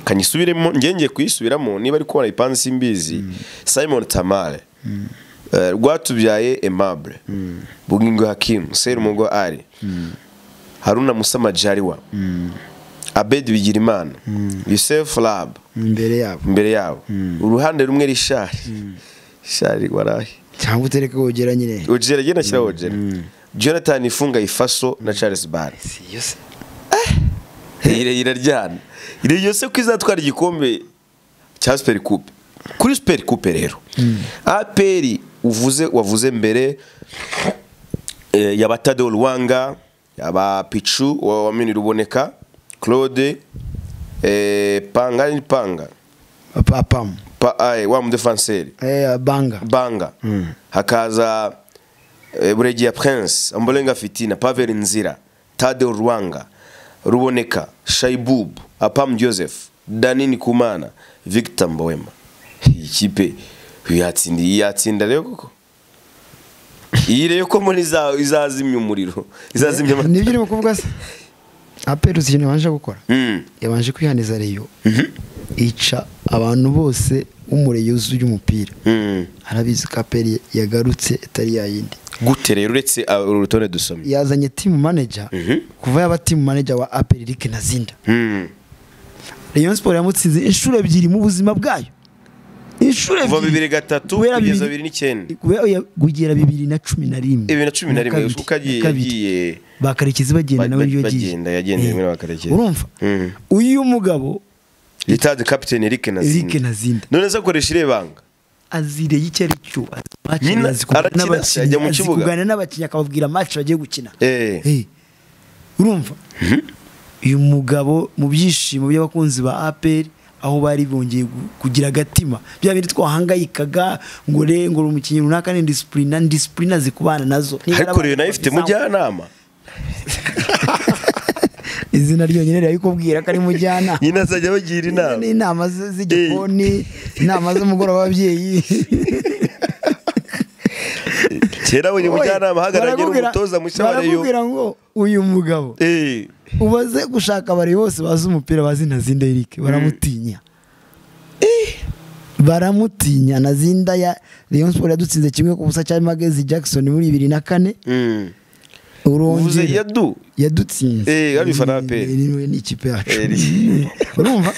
kanyisubiremo ngenge kuyisubiramo niba ari kubona ipansi simbizi simon tamare Eh, rwatubyaye aimable bugingo hakimu serumugo ari haruna musama jariwa abedi bigirimana yusef rab imbere yabo imbere yabo uruhande rumwe rishari shari warahe cyangwa utereke wogera nyine ojera genda shyira ojera jonathan ifunga ifaso na charles bare Si yo se. ire iraryana ire yose ko izatwara igikombe cya superi kupe kuri superi kupe rero aperi uvuze wavuze mbere eh, yaba tado ruwanga yaba picu wa- wamenye ruboneka claude eh, panga ni panga Papa Pam. pa, aye, wa mudefanseri Eh, banga banga hakaza eh, buregiya prince ambolenga fitina pavel nzira tade rwanga ruboneka shaibub apam joseph danini kumana victor mboema iyi kipe yatsinda iyi yatsinda rero koko iyi rero ko muri iza- izazimya umuriro izazimya amata- nibyo urimo kuvuga se aperuzi ikintu yabanje gukora Mm. yabanje kwihaniza reyo ica abantu bose w'umureyo yuzuye umupira Mm. arabizi ko aperi yagarutse itari yayindi gute rero uretse ah, uru rutonde dusomye yazanye timu manager Mhm. kuva yaba timu manager wa aperi Eric Nazinda Mm. Rayon Sport yamutsinze inshuro ebyiri mu buzima bwayo inshuro kuva ebyiri bibiri gatatu Guhera kugeza bibiri- bibiri n'icyenda kubera oya, kugera bibiri na cumi na rimwe bibiri na cumi na Na rimwe kabiri, uko agiye na kabiri. yagiye ba karekezi bagenda Ba- nawe niyo ba- yagiye bagenda, yagendeye Eh, muri ba Karekezi. urumva Mhm. uyu mugabo yitaze kapitene erike Eric nazinda Nazinda none se akoresha irebanga azireye icyo ari cyo azi match, Nyina azi kuganira arakina, n'abakinnyi, ajya mu azi kibuga. kuganira n'abakinnyi akababwira match bagiye gukina Eh. Eh, urumva uyu mugabo mu byishimo by'abakunzi ba APR aho bari bongeye gu- kugira agatima bya bindi twahangayikaga ngo re ngo uri umukinnyi runaka ni disipurina disipurina zikubana nazo ariko rero nayo ifite mujyanama izina ryonyine rirabikubwira ko ari mujyana nyina azajya abagira inama ni inama ze- z'igikoni inama z'umugoroba w'ababyeyi kera wenye umujyanama ahagaranye Barakubwira- n'umutoza mushya wa reyo barakubwira ngo uyu mugabo Eh, ubaze gushaka abari bose bazi umupira bazi nazinda Eric baramutinya baramutinya nazinda ya Rayon Sport yadutsinze kimwe ku busa cya Magezi Jackson muri bibiri na kane mm. uvuze urongera yadu yadutsinze Eh, yari ifana ya PL. Ni- ni ikipe yacu Eh, urumva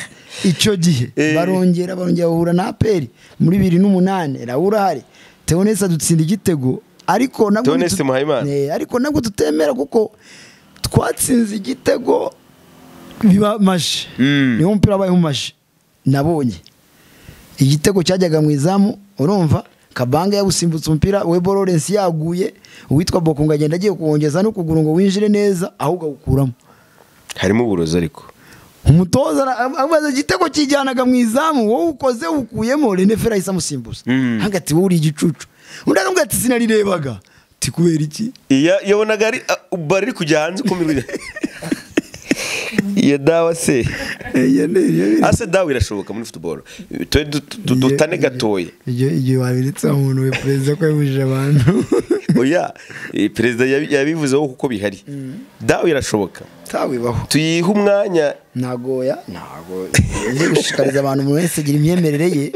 icyo gihe Eh. barongera barongera bahura na aperi muri bibiri n'umunani rawurahari teonese adutsinda igitego ariko nabwo Theoneste ntitu- Muhayimana. Eh, ariko nabwo tutemera kuko twatsinze igitego biba maje Mm. niwo mupira wabayeho maje nabonye igitego cyajyaga mu izamu urumva kabanga yawusimbutse umupira we Lawrence yaguye uwitwa bokungu agenda agiye kuwongeza n'ukuguru ngo winjire neza ahubwo awukuramo harimo uburozi ariko umutoza ara- amaze igitego kijyanaga mu izamu wowe ukoze ukuyemo Rene Fera ahise amusimbuza Mm. hagati wowe uri igicucu undi akamubwira ati sinarirebaga ati kubera iki Iya- yabonaga ari ah, bari kujya hanze kumirwa iyo dawa se Iyo ni- iyo biri- ase dawa irashoboka muri football Twe du- du- du- dutane gatoya Iyo- igihe wabiretse umuntu we perezida ko yabujije abantu oya eh, perezida yabi- yabivuzeho kuko bihari dawa irashoboka tawibaho tuyihe umwanya ntagoya ntago ngiye gushishikariza abantu buri wese agira imyemerere ye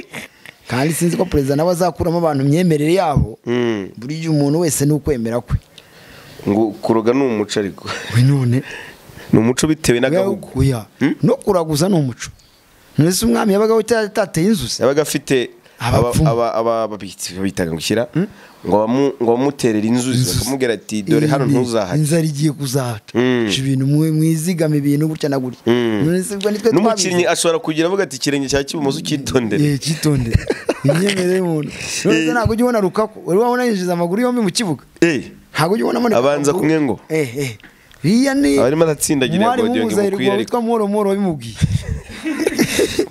kandi sinzi ko perezida nawe azakuramo abantu imyemerere yabo Mm. buriya umuntu wese ni ukwemera kwe ngo kuroga ni umuco ariko we none ni umuco bitewe n'agahugu oya no kuraguza ni umuco none se umwami yabagaho yatateye inzuzi yabaga afite aba- Abapfumu. aba- aba- ababitsi bitaga gushyira ngo bamu- ngo bamuterere inzuzi bakamubwira ati dore hano ntuzahajya inzara igiye kuzahaca Mm. Ica ibintu mwe- mwizigama ibintu gutya na gutya Mm. none se ubwo nitwe n'umukinnyi ashobora kugira avuga ati ikirenge cya cy'ibumoso cyitondere Eh, cyitonde imyemerere y'umuntu none se ntabwo ujya ubona rukako wari wabona yinjiza amaguru yombi mu kibuga Eh, ntabwo ujya ubonamo Abanza kumwe ngo. eh eh iriya ni aba arimo aratsindagira umwari ngo ngo w'umuzahirwa ukwire ariko witwa mworo mworo wabimubwiye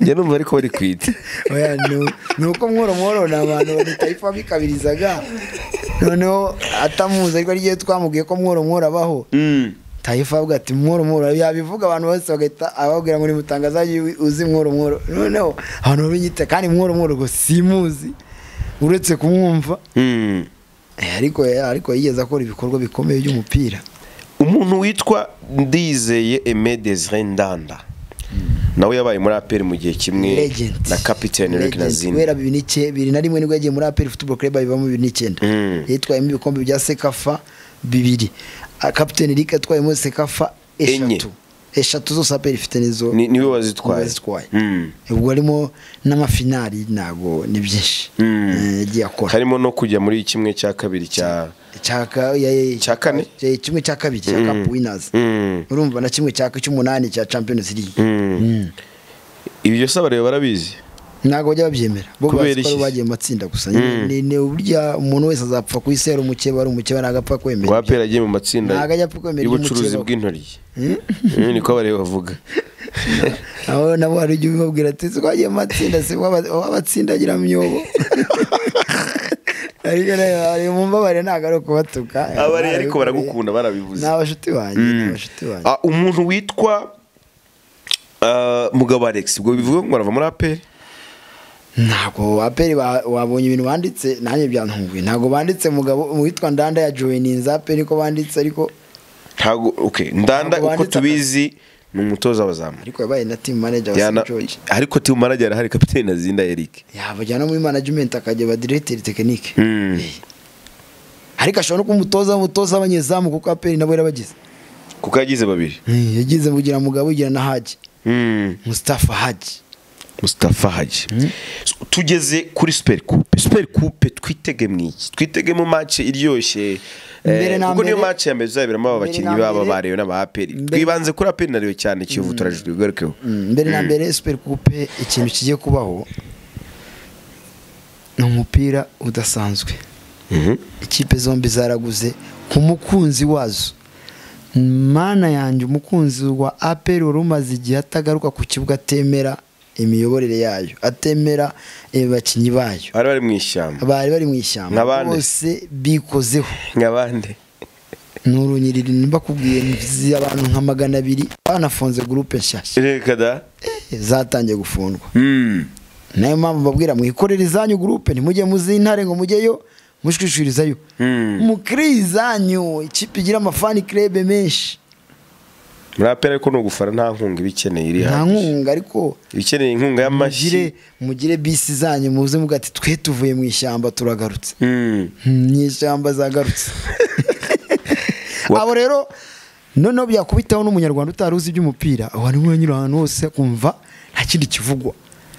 njya numva ariko bari kwita oya ni- ni uko mworo mworo ni abantu bitayifa bikabirizaga noneho atamuzi ariko rigiye twamubwiye ko mworo mworo abaho Mm. tayifa avuga ati mworo mworo yabivuga abantu bose bagahita ababwira ngo ni mutangazaji wi- uzi mworo mworo noneho abantu babinyita kandi mworo mworo ngo simuzi uretse kumwumva Mm. Eh, ariko ariko yigeze akora ibikorwa bikomeye by'umupira umuntu witwa ndizeye Aimé Désiré ndanda nawe yabaye muri aperi mu gihe kimwe legend na kapitene Eric Legend. Nazinde guhera bibiri n'icyenda bibiri na rimwe nibwo yagiye muri APR Football Club abivamo bibiri n'icyenda Mm. yitwayemo ibikombe bya sekafa bibiri Ah, kapiteni Eric yatwayemo sekafa Enye. eshatu eshatu zose APR ifite nizo Ni- niwe wazitwaye. Mm. ubwo harimo n'amafinari ntago ni byinshi Mm. Eh, yagiye akora harimo no kujya muri kimwe cya kabiri cya Cyaka- ya- ya- Cya kane? ya- kimwe cya kabiri cya Mm. Cup Winners Mm. urumva na kimwe cya cy'umunani cya Champions League Mm. Mm. ibyo se abareba barabizi ntabwo bajya babyemera bo Kubera bazi ko ari iki? bagiye mu matsinda gusa Mm. Ni- ni uburya umuntu wese azapfa kuyisera umukeba ari umukeba ntabwo apfa ngo kwemera aperi agiye mu matsinda Ntabwo ajya kwemera y'ubucuruzi iby'umukeba. bw'intoryi Mm, niko abareba bavuga aho nabo hari igihe ubibabwira ati twagiye mu matsinda se wabatsindagira myobo ariko rero hari mu mbabare ntabwo ari ukubatuka abari ariko baragukunda barabivuze ni abashuti banjye ni abashuti banjye Ah, umuntu witwa ah, mugabo alex ubwo bivuga ngo arava muri aperi ntabwo aperi ba- wabonye ibintu banditse nanjye byantunguye ntabwo banditse mugabo witwa ndanda ya joyininza aperi ko banditse ariko ntabwo okay ndanda Ntabwo uko banditse tubizi ni umutoza w'abazamu ariko yabaye na team manager wa Yana- St. George ariko timu manager hari kapiteni Azinda Eric yabajya no muri management akajya aba director technique Mm. Eh. ariko ashobora no kuba umutoza w'umutoza w'abanyezamu kuko aperi nabo yarabagize kuko yagize babiri yagize kugira mugabo ugira na haji Mm. mustafa haji Mustafa Haji So, tugeze kuri super coupe super coupe twitege mwiki twitege mu match iryoshye Mbere Eh, na kuko niyo mbere- match ya mbere tuzaberamo aba mbere bakinnyi na baba mbere- barebe n'aba APR mbere- twibanze kuri APR nariyo cyane Kiyovu turajijwe bigarukeho Mm, mbere na mbere super coupe ikintu kigiye kubaho ni umupira udasanzwe Mhm. ikipe zombi zaraguze ku mukunzi wazo mana yanjye umukunzi wa aperi wari umaze igihe atagaruka ku kibuga atemera imiyoborere yayo atemera eh, bakinyi bayo bari bari mu ishyamba bari bari mu ishyamba Nka bande? bose bikozeho nk'abandi ni urunyiriri mbakubwiye nzi abantu nka magana abiri banafunze gurupe nshyashya reka da Eh, zatangiye gufundwa Mm. nayo mpamvu mbabwira mwikorere izanyu gurupe ntimujye muzi intare ngo mujyeyo mushwishwirizayo Hmm. mukire izanyu ikipe igira amafani kirebe menshi muri APR ariko ni ugufana nta nkunga iba ikeneye iri nta hano nkunga ariko ikeneye inkunga y'amashyi mugire mugire bisi zanyu muze muga ati twe tuvuye mu ishyamba turagarutse Mm. Hmm, mu ishyamba zagarutse Wa- abo rero noneho byakubitaho n'umunyarwanda utari uzi iby'umupira wari wanyura ahantu hose kumva nta kindi kivugwa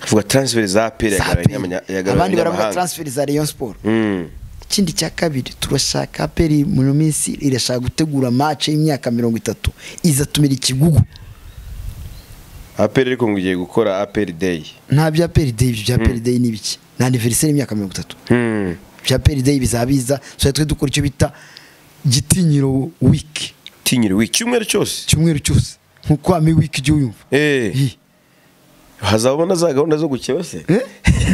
vuga transfer za APR Za yagaragaye n'abanya- APR. yagaragaye abandi baravuga n'abanyamahanga. transfer za rayon sport Mm. ikindi cya kabiri turashaka aperi mu minsi irashaka gutegura match y'imyaka mirongo itatu izatumira ikigugu APR ariko ngo ugiye gukora APR day nta bya aperi day ibyo bya aperi day ni biki ni anniversaire y'imyaka mirongo itatu Mm. bya aperi day bizaba biza tuzajya twe dukora icyo bita gitinyiro week tinyiriwe icyumweru cyose icyumweru cyose nkuko ami week ijya uyumva eh Ih, hazabona za gahunda zo gukeba se eh?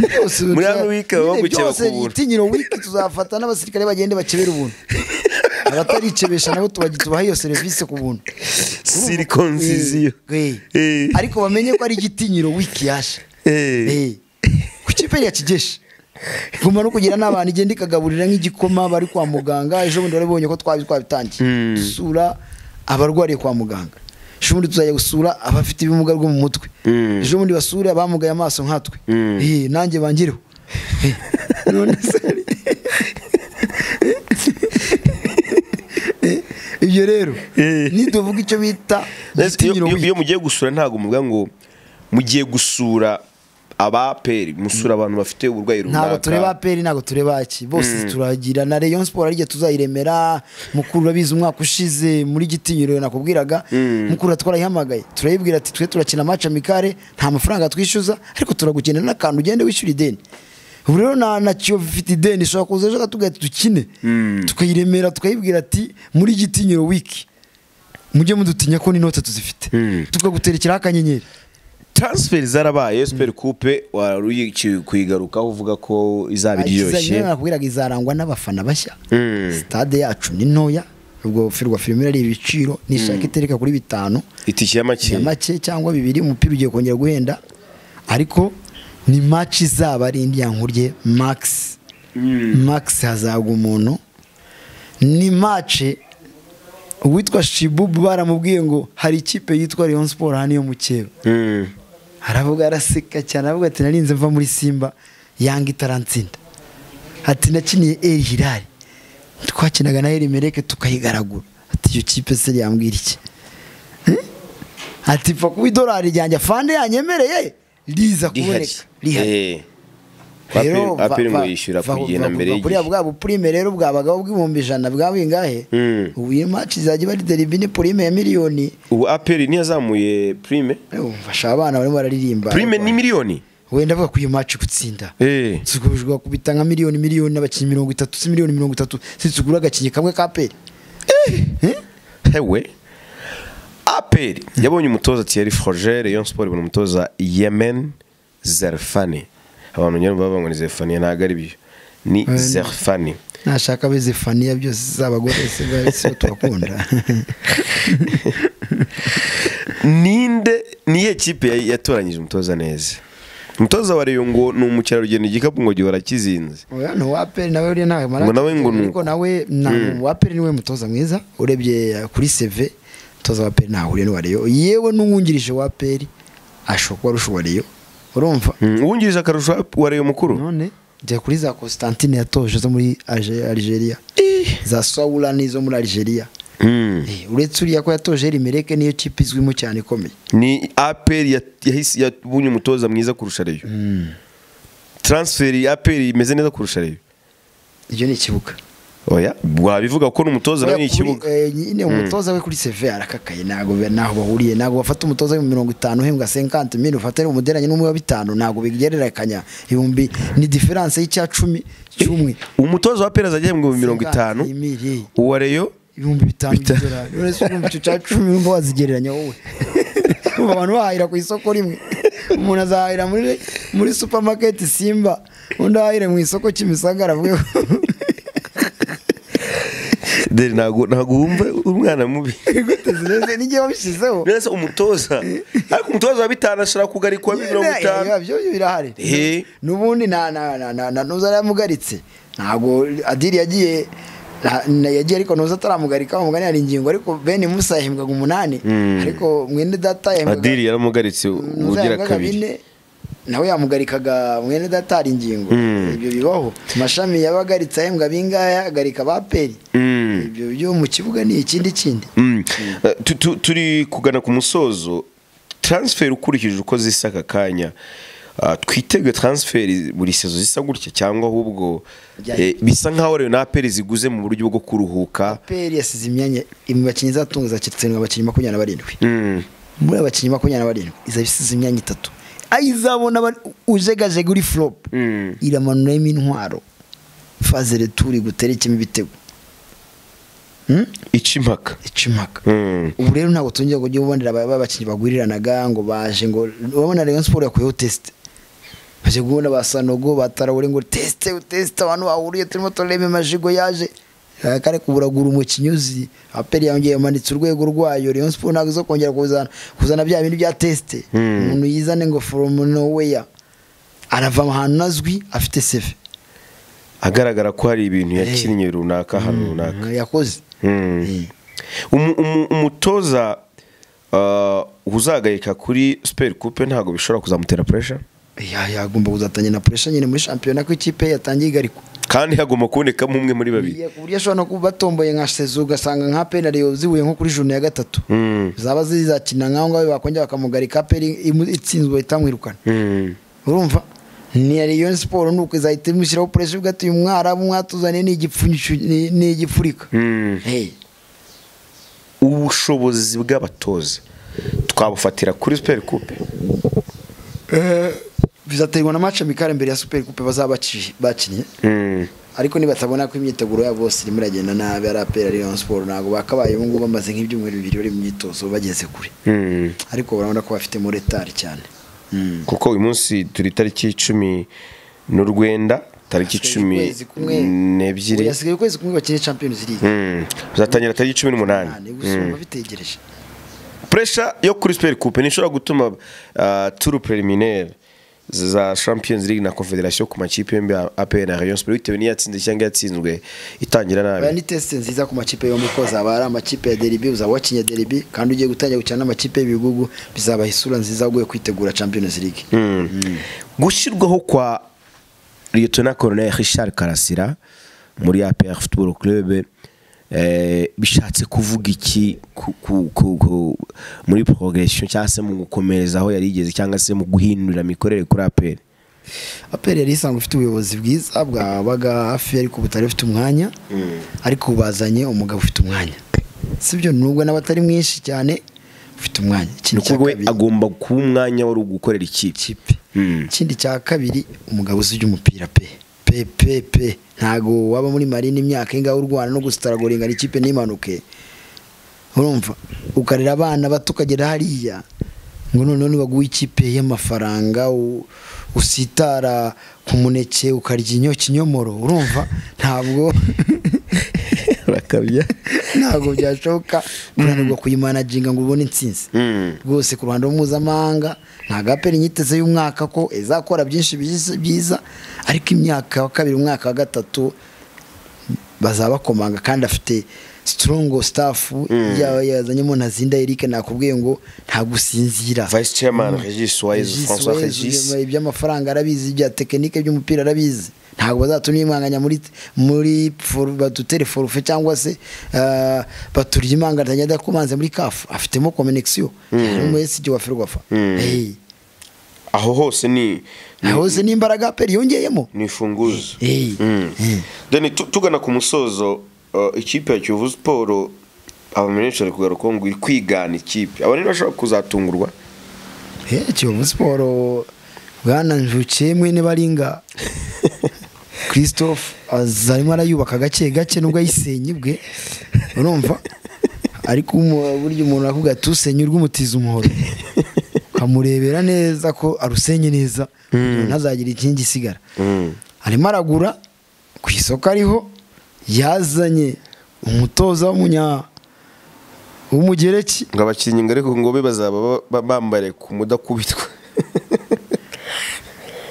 Byose Muri tuza- ano week baba nyine bagukeba byose ku buntu. gitinyiro week tuzafata n'abasirikare bagende bakebera ubuntu abataricebesha nabo tubaha tubaha iyo serivisi ku buntu sirikonziziyo Eh, eh. ariko bamenye ko ari igitinyiro wiki yaje Eh. ku kipe ya kigeshi guma no kugira n'abantu igenda ikagaburira nk'igikoma bari kwa muganga ejo bundi barabonye ko twabi twabitangiye Mm. dusura abarwariye kwa muganga ejo bundi tuzajya gusura abafite ibimuga bwo mu mutwe Mm. ejo bundi basure abamugaye amaso nkatwe Mm. Eh, nanjye bangireho Eh, none se ari- Eh, ibyo rero Eh. niduvuga icyo bita igitinyiro wiki iyo mugiye gusura ntabwo muvuga ngo mugiye gusura abaperi musura abantu bafite uburwayi ntabwo tureba runaka aperi ntabwo tureba aki bose turagira na rayon sport ariyo tuzayiremera mukuru urabizi umwaka ushize muri gitinyiro nakubwiraga mukuru twarayihamagaye turayibwira ati twe turakina amacu amikare nta mafaranga twishyuza ariko turagukenera n'akantu ugende wishyura ideni ubu rero na, na kiyovu ifite ideni ishobora kuza ejo katubwira ati dukine tukayiremera tukayibwira ati muri gitinyiro wiki mujye mudutinya ko n'inote tuzifite Mm. tukaguterekeraho akanyenyeri transfer zarabaye super coupe wari ugiye kuyigarukaho uvuga ko izaba iryoshye Izajya nakubwiraga izarangwa n'abafana bashya Mm. stade yacu ni ntoya ubwo firwa filime ari ibiciro nishaka itereka kuri bitanu itike y'amake ya make cyangwa bibiri umupira ugiye kongera guhenda ariko ni match izaba ari indyankurye max max hazaga umuntu ni match uwitwa shibubu baramubwiye ngo hari ikipe yitwa Rayon Sport hano yo mu Kibeho Mm. aravuga araseka cyane aravuga ati narinze mva muri simba yanga itaransinda ati nakiniye eri hirari twakinaga na eri mereke tukayigaragura ati iyo kipe se yambwira iki Eh? ati pfa kuba idolari ryanjye fande yanyemereye riza rihari kuboneka rihari Eh. Aperi- aperi ngo yishyura va- ku gihe va- na mbere va- kuriya y'igihe bwa bupurime rero bwabagaho bw'ibihumbi ijana bwa bingahe Mm. ubu iyi maci izajya iba rideribi ni purime ya miliyoni ubu aperi ntiyazamuye prime Eh, umfasha abana barimo bararirimba prime ni miliyoni wenda avuga ko iyo maci gutsinda Eh. tugurishwa kubita nka miliyoni miliyoni n'abakinnyi mirongo itatu si miliyoni mirongo itatu si tugura agakinnyi kamwe ka peri hewe aperi yabonye umutoza thierry froger rayon sport ibona umutoza yemen zerfani abantu nyine baba ngo ni zerfani ntabwo ari byo ni ni- zerfani nashaka abe zefaniya byose z'abagore si bwa- si bo turakunda ninde niye kipe ya- yatoranyije umutoza neza umutoza wa rayon ngo ni umukerarugendo igikapu ngo gihora kizinze oya ni uwa peri nawe uriya ntabwo Ngo nawe ngo ni ariko nawe na- uwa peri niwe mutoza mwiza urebye uh, kuri seve umutoza wa peri ntahuriye n'uwa reyo yewe n'uwungirije wa peri ashobora kuba arusha uwa reyo urumva Mm, uwungirije akarusho wa rayon mukuru none jya kuri za constantine yatoje zo muri Alge- algeria za sawura n'izo muri algeria Eh, uretse uriya ko yatoje rimereke niyo kipe izwimo cyane ikomeye ni aperi ya- yahise yabonye umutoza mwiza kurusha reyo taransiferi ya aperi imeze neza kurusha reyo ibyo ni ikibuga oya wabivuga ko n'umutoza nawe ni Kuri- ikibuga eh, nyine umutoza we kuri seve arakakaye ntabwo be- ntaho bahuriye ntabwo bafata umutoza w'ibihumbi mirongo itanu uhembwa senkante mili ufatane umuderanye n'umwe wa bitanu ntabwo bigereranya ibihumbi ni diferanse y'icya cumi cy'umwe umutoza wa aperi azajya yahembwa mirongo itanu Senkante, mili. uwa reyo ibihumbi bitanu by'idolari uretse ibihumbi icyo cya cumi ngo wazigereranya wowe Urumva abantu bahahira ku isoko rimwe umuntu azahahira muri muri supamaketi simba undi ahahire mu isoko kimisagara avuge ko dore ntabwo ntabwo wumva umwana mubi inyuguti zireze n'igihe wabishyizeho mbese umutoza ariko umutoza wa bitanu ashobora kugarikwa mirongo itanu Biba- byo birahari Eh. n'ubundi nta nta nta nta- nta nuza yaramugaritse ntabwo adiri yagiye na- na- yagiye ariko nuza ataramugarika umugani hari ingingo ariko bene musa yahembwaga umunani ariko mwene data yahembwaga adiri yaramugaritse Nuza ubugira yahembwaga kabiri bine nawe yamugarikaga mwene data hari ingingo Mm. ibyo bibaho mashami yabagaritse ahembwa bingaya agarika ba peri Mm. ibyo byo mu kibuga ni ikindi kindi Mm. Eh, tu- tu- turi kugana ku musozo transfer ukurikije uko zisa aka kanya ah, twitege transfer buri sezo zisa gutya cyangwa ahubwo Bijya- eh, bisa nkaho rero na peri ziguze mu buryo bwo kuruhuka peri yasize imyanya mu bakinnyi izatunga izakirutsindwa abakinnyi makumyabiri na barindwi Mm. muri abakinnyi makumyabiri na barindwi izaba isize imyanya itatu aho izabona aba- ujegajega uri fulopu Mm. iramanuramo intwaro faze returi guterekemo ibitego Hmm? ica impaka ica impaka Mm. ubu rero ntabwo tongera kujya ubonera aba- abakinnyi baguriranaga ngo baje ngo urabona rayon siporo yakuyeho tesite baje guhura ba sanogo batarawure ngo tesite tesite abantu bahuriye turimo turareba amajigo yaje kare kuburagura umukinnyi uzi aperi yongeye yamanitse urwego rwayo rayon siporo ntabwo izo kongera kuzana kuzana bya bindi bya tesite Mm. umuntu yizane ngo from nowhere arava ahantu azwi afite seve agaragara ko hari ibintu Eh. yakinnye runaka ahantu runaka yakoze Mm. Eh. Umu- umu- umutoza ah, uzagayika kuri super coupe ntabwo bishobora kuzamutera pressure Ya- yagomba kuzatangira na puresha nyine muri shampiyona ko ikipe yatangiye igarikwa kandi hagomba kubonekamo umwe muri babiri Iya, ku buryo ashobora no kuba batomboye nka sezu ugasanga nka penariyo zihuye nko kuri juni ya gatatu Mm. zaba zizakina nk'aho ngaho bakongera bakamugarika peri imu- itsinzwe itamwirukana Mm. urumva niya rayon siporo ni uko izahita imushyiraho puresha ivuga ati uyu mwarabu mwatuzaniye ni igipfunyishu- ni- ni igipfurika Mm. Hey, ubushobozi bw'abatoza twabufatira kuri super coupe bizaterwa na mace mikare mbere ya superi kupe bazaba baci- bakinnye Mm. ariko nibatabona ko imyiteguro yabo bose irimo iragenda nabi ari apera rayon siporo ntabwo bakabaye ubu ngubu bamaze nk'ibyumweru bibiri bari mu myitozo bageze kure Mm. ariko urabona ko bafitemo retari cyane kuko uyu munsi turi itariki icumi n'urwenda tariki cumi Ukwezi kumwe. n'ebyiri Ubu hasigaye ukwezi kumwe bakine champions league Mm. uzatangira tariki cumi cyane n'umunani gusa urumva bitegereje puresha yo kuri super coupe ntishobora gutuma ah, turu preliminaire za champions league na confederation ku makipe yombi ya apr na rayon sport bitewe n'iyo yatsinze cyangwa yatsinzwe itangira baya nabi ni tesite nziza ku makipe yombi ko zaba ari amakipe ya deribi uzaba wakinye deribi kandi ugiye gutangira gukina n'amakipe y'ibigugu bizabaha isura nziza ugiye kwitegura champions league Mm. gushyirwaho kwa liyetona koroneri richard karasira muri apr football club eh, bishatse kuvuga iki ku- ku- ku- ku- muri progression cyangwa se mu gukomereza aho yari igeze cyangwa se mu guhindura imikorere kuri apr aperi yari isanzwe ifite ubuyobozi bwiza bwabaga hafi ariko butari bufite umwanya ariko bazanye umugabo ufite umwanya sibyo nubwo nawe atari mwinshi cyane ufite umwanya ni Ikindi cya ukuvuga we kabiri- agomba kuba umwanya wari ugukorera ikipe ikipe Mm. ikindi cya kabiri umugabo uzi iby'umupira pe pe pe pe ntago waba muri marine imyaka ingaho u Rwanda no gusitaragoringa ikipe n'impanuke urumva ukarera abana bato ukagera hariya ngo noneho nibaguha ikipe y'amafaranga u- usitara ku muneke ukarya inyo kinyomoro urumva ntabwo bakabya ntabwo byashoboka kunanirwa kuyimanaginga ngo ubone intsinzi rwose ku ruhando mpuzamahanga ntabwo aperi inyiteze y'umwaka ko izakora byinshi byiza- byiza ariko imyaka wa kabiri umwaka wa gatatu bazabakomanga kandi afite sitorongo sitafu yazanyemo ntazinda Eric nakubwiye ngo ntagusinzira vice chairman regis wayizi Regis francois Wise, regis ibyuma- iby'amafaranga arabizi ibya tekinike by'umupira arabizi ntabwo bazatumye imanganya muri muri for- badutere forufe cyangwa se ah, baturya imanganya adakomanze muri kafu afitemo komenegisiyo hari umu esiji wa ferwafa Eh, aho hose ni ni- aho se n'imbaraga peri yongeyemo ni imfunguzo Eh, Mm. eh. then tu- tugana ku musozo uh, ikipe ya kiyovu siporo abamenyesha ari kugarukaho ngo iri kwigana ikipe abantu bashobora kuzatungurwa Eh, kiyovu siporo bwana njukiye mwene baringa christophe aza- arimo arayubaka gake gake nubwo ayisenye bwe urumva ariko umu- burya umuntu akubwira ati usenya urw'umutiza umuhoro ukamurebera neza ko arusenye neza kugira ngo ntazagire ikingi isigara arimo aragura ku isoko ariho yazanye umutoza w'umunya w'umugereki ngo abakinnyi ngo ariko ngo be bazaba ba- ba- bambare ku mudakubitwa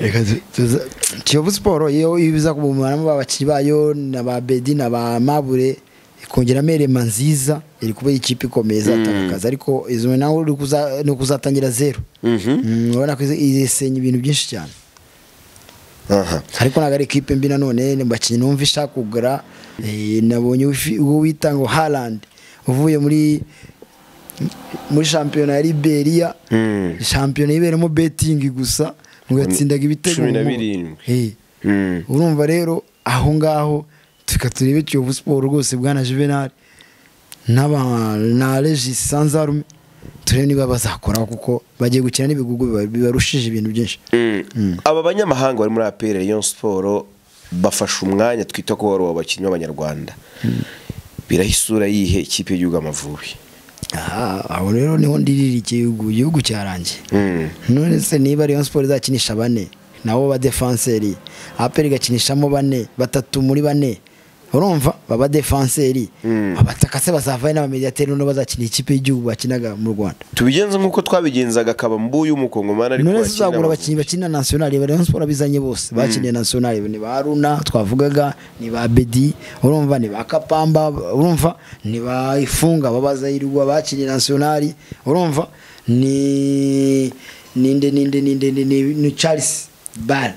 reka tu- tuza- kiyovu siporo iyo ibiza kubumaramo abakinnyi bayo na ba bedi na ba mabure ikongeramo erema nziza iri kuba ikipe ikomeye izatakaza ariko izo nawe uri kuza- ni ukuzatangira zeru Mhm. Mm, urabona ko isenya ibintu byinshi cyane aha ariko ntabwo ari ikipe mbi nanone ni bakinnyi numva ishaka kugura eh, nabonye uwi- uwo wita ngo harandi uvuye muri muri shampiyona ya liberia Mm. shampiyona iberamo betingi gusa mugatsindaga ibitego Cumi na mu- birindwi. Eh. Mm. urumva rero aho ngaho tuka turebe kiyovu siporo rwose bwana juvenal n'aba- na regis sanzarume turebe niba bazakoraho kuko bagiye gukina n'ibigugu biba- bibarushije ibintu byinshi Mm. aba banyamahanga bari muri apr rayon siporo bafashe umwanya twita ko wari abakinnyi b'abanyarwanda biraho isura yihe ikipe y'igihugu amavubi aha aho rero niho ndirira igihugu igihugu cyarangiye Mm. none se niba rayon siporo izakinisha bane nabo badefanseri aperi igakinishamo bane batatu muri bane urumva baba defanseri Mm. abatakase bazavayo n'abamediateri noneho bazakina ikipe y'igihugu bakinaga mu rwanda tubigenza nk'uko twabigenzaga kabambu y'umukongomani ariko none se wakina uzagura Amavubi. abakinnyi bakina nasiyonari rayon siporo abizanye bose bakiniye nasiyonari ni ba haruna twavugaga ni ba bedi urumva ni ba kapamba urumva ni ba ifunga babazayirwa bakiniye nasiyonari urumva ni ninde ninde ninde ni- ni- ni charles bale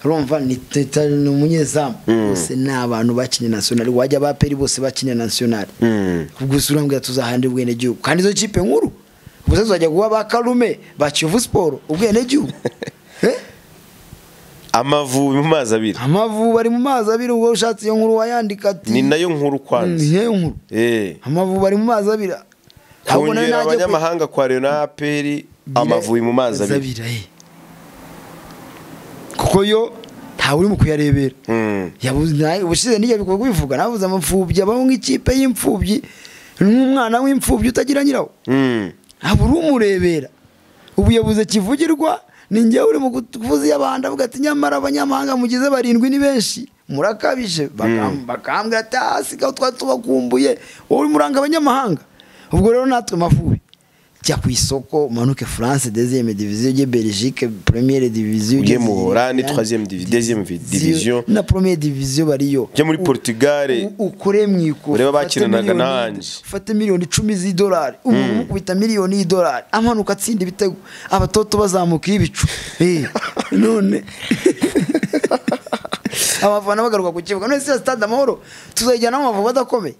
urumva ni Teta- ni umunyezamu bose ni abantu bakiniye nasiyonari wajya ba peri bose bakiniye nasiyonari Mm. gusa urambwira tuzahanira ubwenegihugu kandi izo kipe nkuru gusa tuzajya guha ba karume ba kiyovu siporo ubwenegihugu Eh? amavubi mu mazi abiri amavubi ari mu mazi abiri ubwo ushatse iyo nkuru wayandika ati ni nayo nkuru Mm, kwanza ni nayo nkuru Eh. amavubi ari mu mazi abiri Ahubwo nayo kongera najya kwe- abanyamahanga kwa renaperi amavubi mu mazi abiri eh. kuko yo ntawe urimo kuyarebera Mm. yabuze nawe ubushize nijya bikorwa bivuga navuze amapfubyi abaho nk'ikipe y'imfubyi n'umwana w'imfubyi utagira nyirawo Mm. ntabwo uri umurebera ubuyobozi kivugirwa ni ngewe uri mu kuvuza iy'abantu avuga ati nyamara abanyamahanga mugize barindwi ni benshi murakabije Bakam- bakambwira ati hasi gaho twari tubakumbuye wowe urimo uranga abanyamahanga ubwo rero natwe mavubi jya ku isoko umanuke france deuxième division ujye belgique première division Ujye mu Holande, troisième divi- deuxième vi- division. na première division bariyo Ujye muri U- Portugal. u- ukore mu iko Urebe ufate abakinanaga miliyoni- nanjye. ufate miliyoni icumi z'idolari umuntu umukubita miliyoni y'idolari amanuka atsinda ibitego abatoto bazamuka ibicu Eh, none abafana bagaruka ku kibuga none siya stade amahoro tuzayijyanamo amavubi adakomeye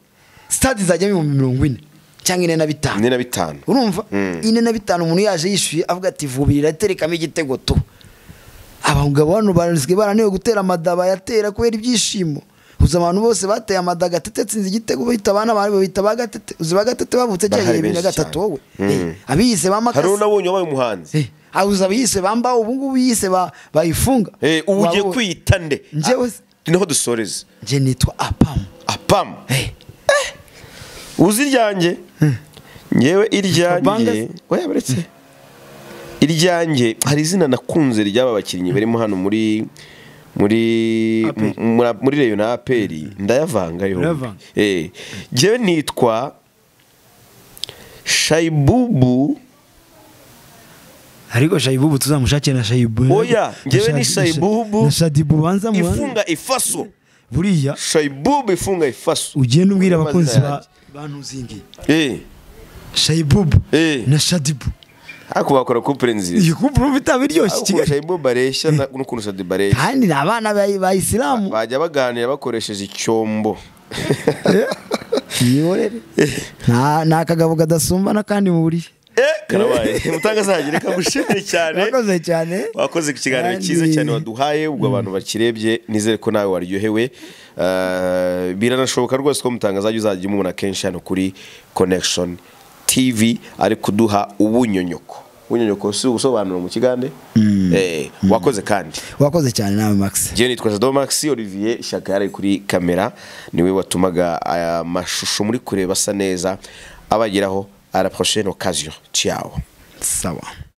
stade izajyamo ibihumbi mirongo ine cyangwa ine na bitanu ine na bitanu urumva Mm. ine na bitanu umuntu yaje yishyuye avuga ati vubirira terekamo igitego tu abagabo hano basigaye barananiwe gutera amadaba yatera kubera ibyishimo uzi abantu bose bateye amada gatete atsinze igitego bahita abana bawe bahita ba gatete uzi ba gatete bavutse cya Bahari gihe bibiri na benshi gatatu cyane. wowe Mm. Eh, abiyise ba hari makasi unabonye wabaye umuhanzi Eh, uzi abiyise bamba ubu ngubu yise ba- bayifunga Eh, ubu ugiye Waba- kwiyita nde Njyewe- Ah, niho dusoreza njye nitwa apamu apamu Eh, uzi iryanjye ngewe iryanjye Bangas? oya baretse iryanjye hari izina nakunze ry'aba bakinnyi barimo hano muri muri Aperi. mu- muri- muri reyo na aperi ndayavanga yombi Uravanga. Eh, ngewe nitwa shayibubu ariko shayibubu tuzamushakira na shayibu oya ngewe ni Shadi- shayibubu na shadibu banza muhanze ifunga ifaso buriya shayibubu ifunga ifaso ugenda ubwira abakunzi ba Amazina ba ntuzingi eh shayibubu Eh. na shadibu ariko bakora kupure nziza iyi kumpura uba itaba iryoshye ariko kigali shayibubu areshya na- n'ukuntu shadibu areshya kandi ni abana ba- ba isilamu bajya baganira bakoresheje icyombo imiyoborere nta nta kagabo kadasumbana kandi mu buriri eh karabaye mutangazagire kagushimire cyane murakoze cyane wakoze ku kiganiro Kandi- cyiza cyane waduhaye ubwo abantu bakirebye nizere ko nawe waryohewe Eh, biranashoboka rwose ko mutangazaji uzajya umubona kenshi hano kuri connection tv ari kuduha ubunyonyoko ubunyonyoko si ubusobanuro mu kigande Eh, wakoze kandi wakoze cyane nawe max Jewe nitwa Jado Max Olivier Shaka yari kuri kamera niwe watumaga aya mashusho muri kureba asa neza abageraho à la prochaine occasion ciao sawa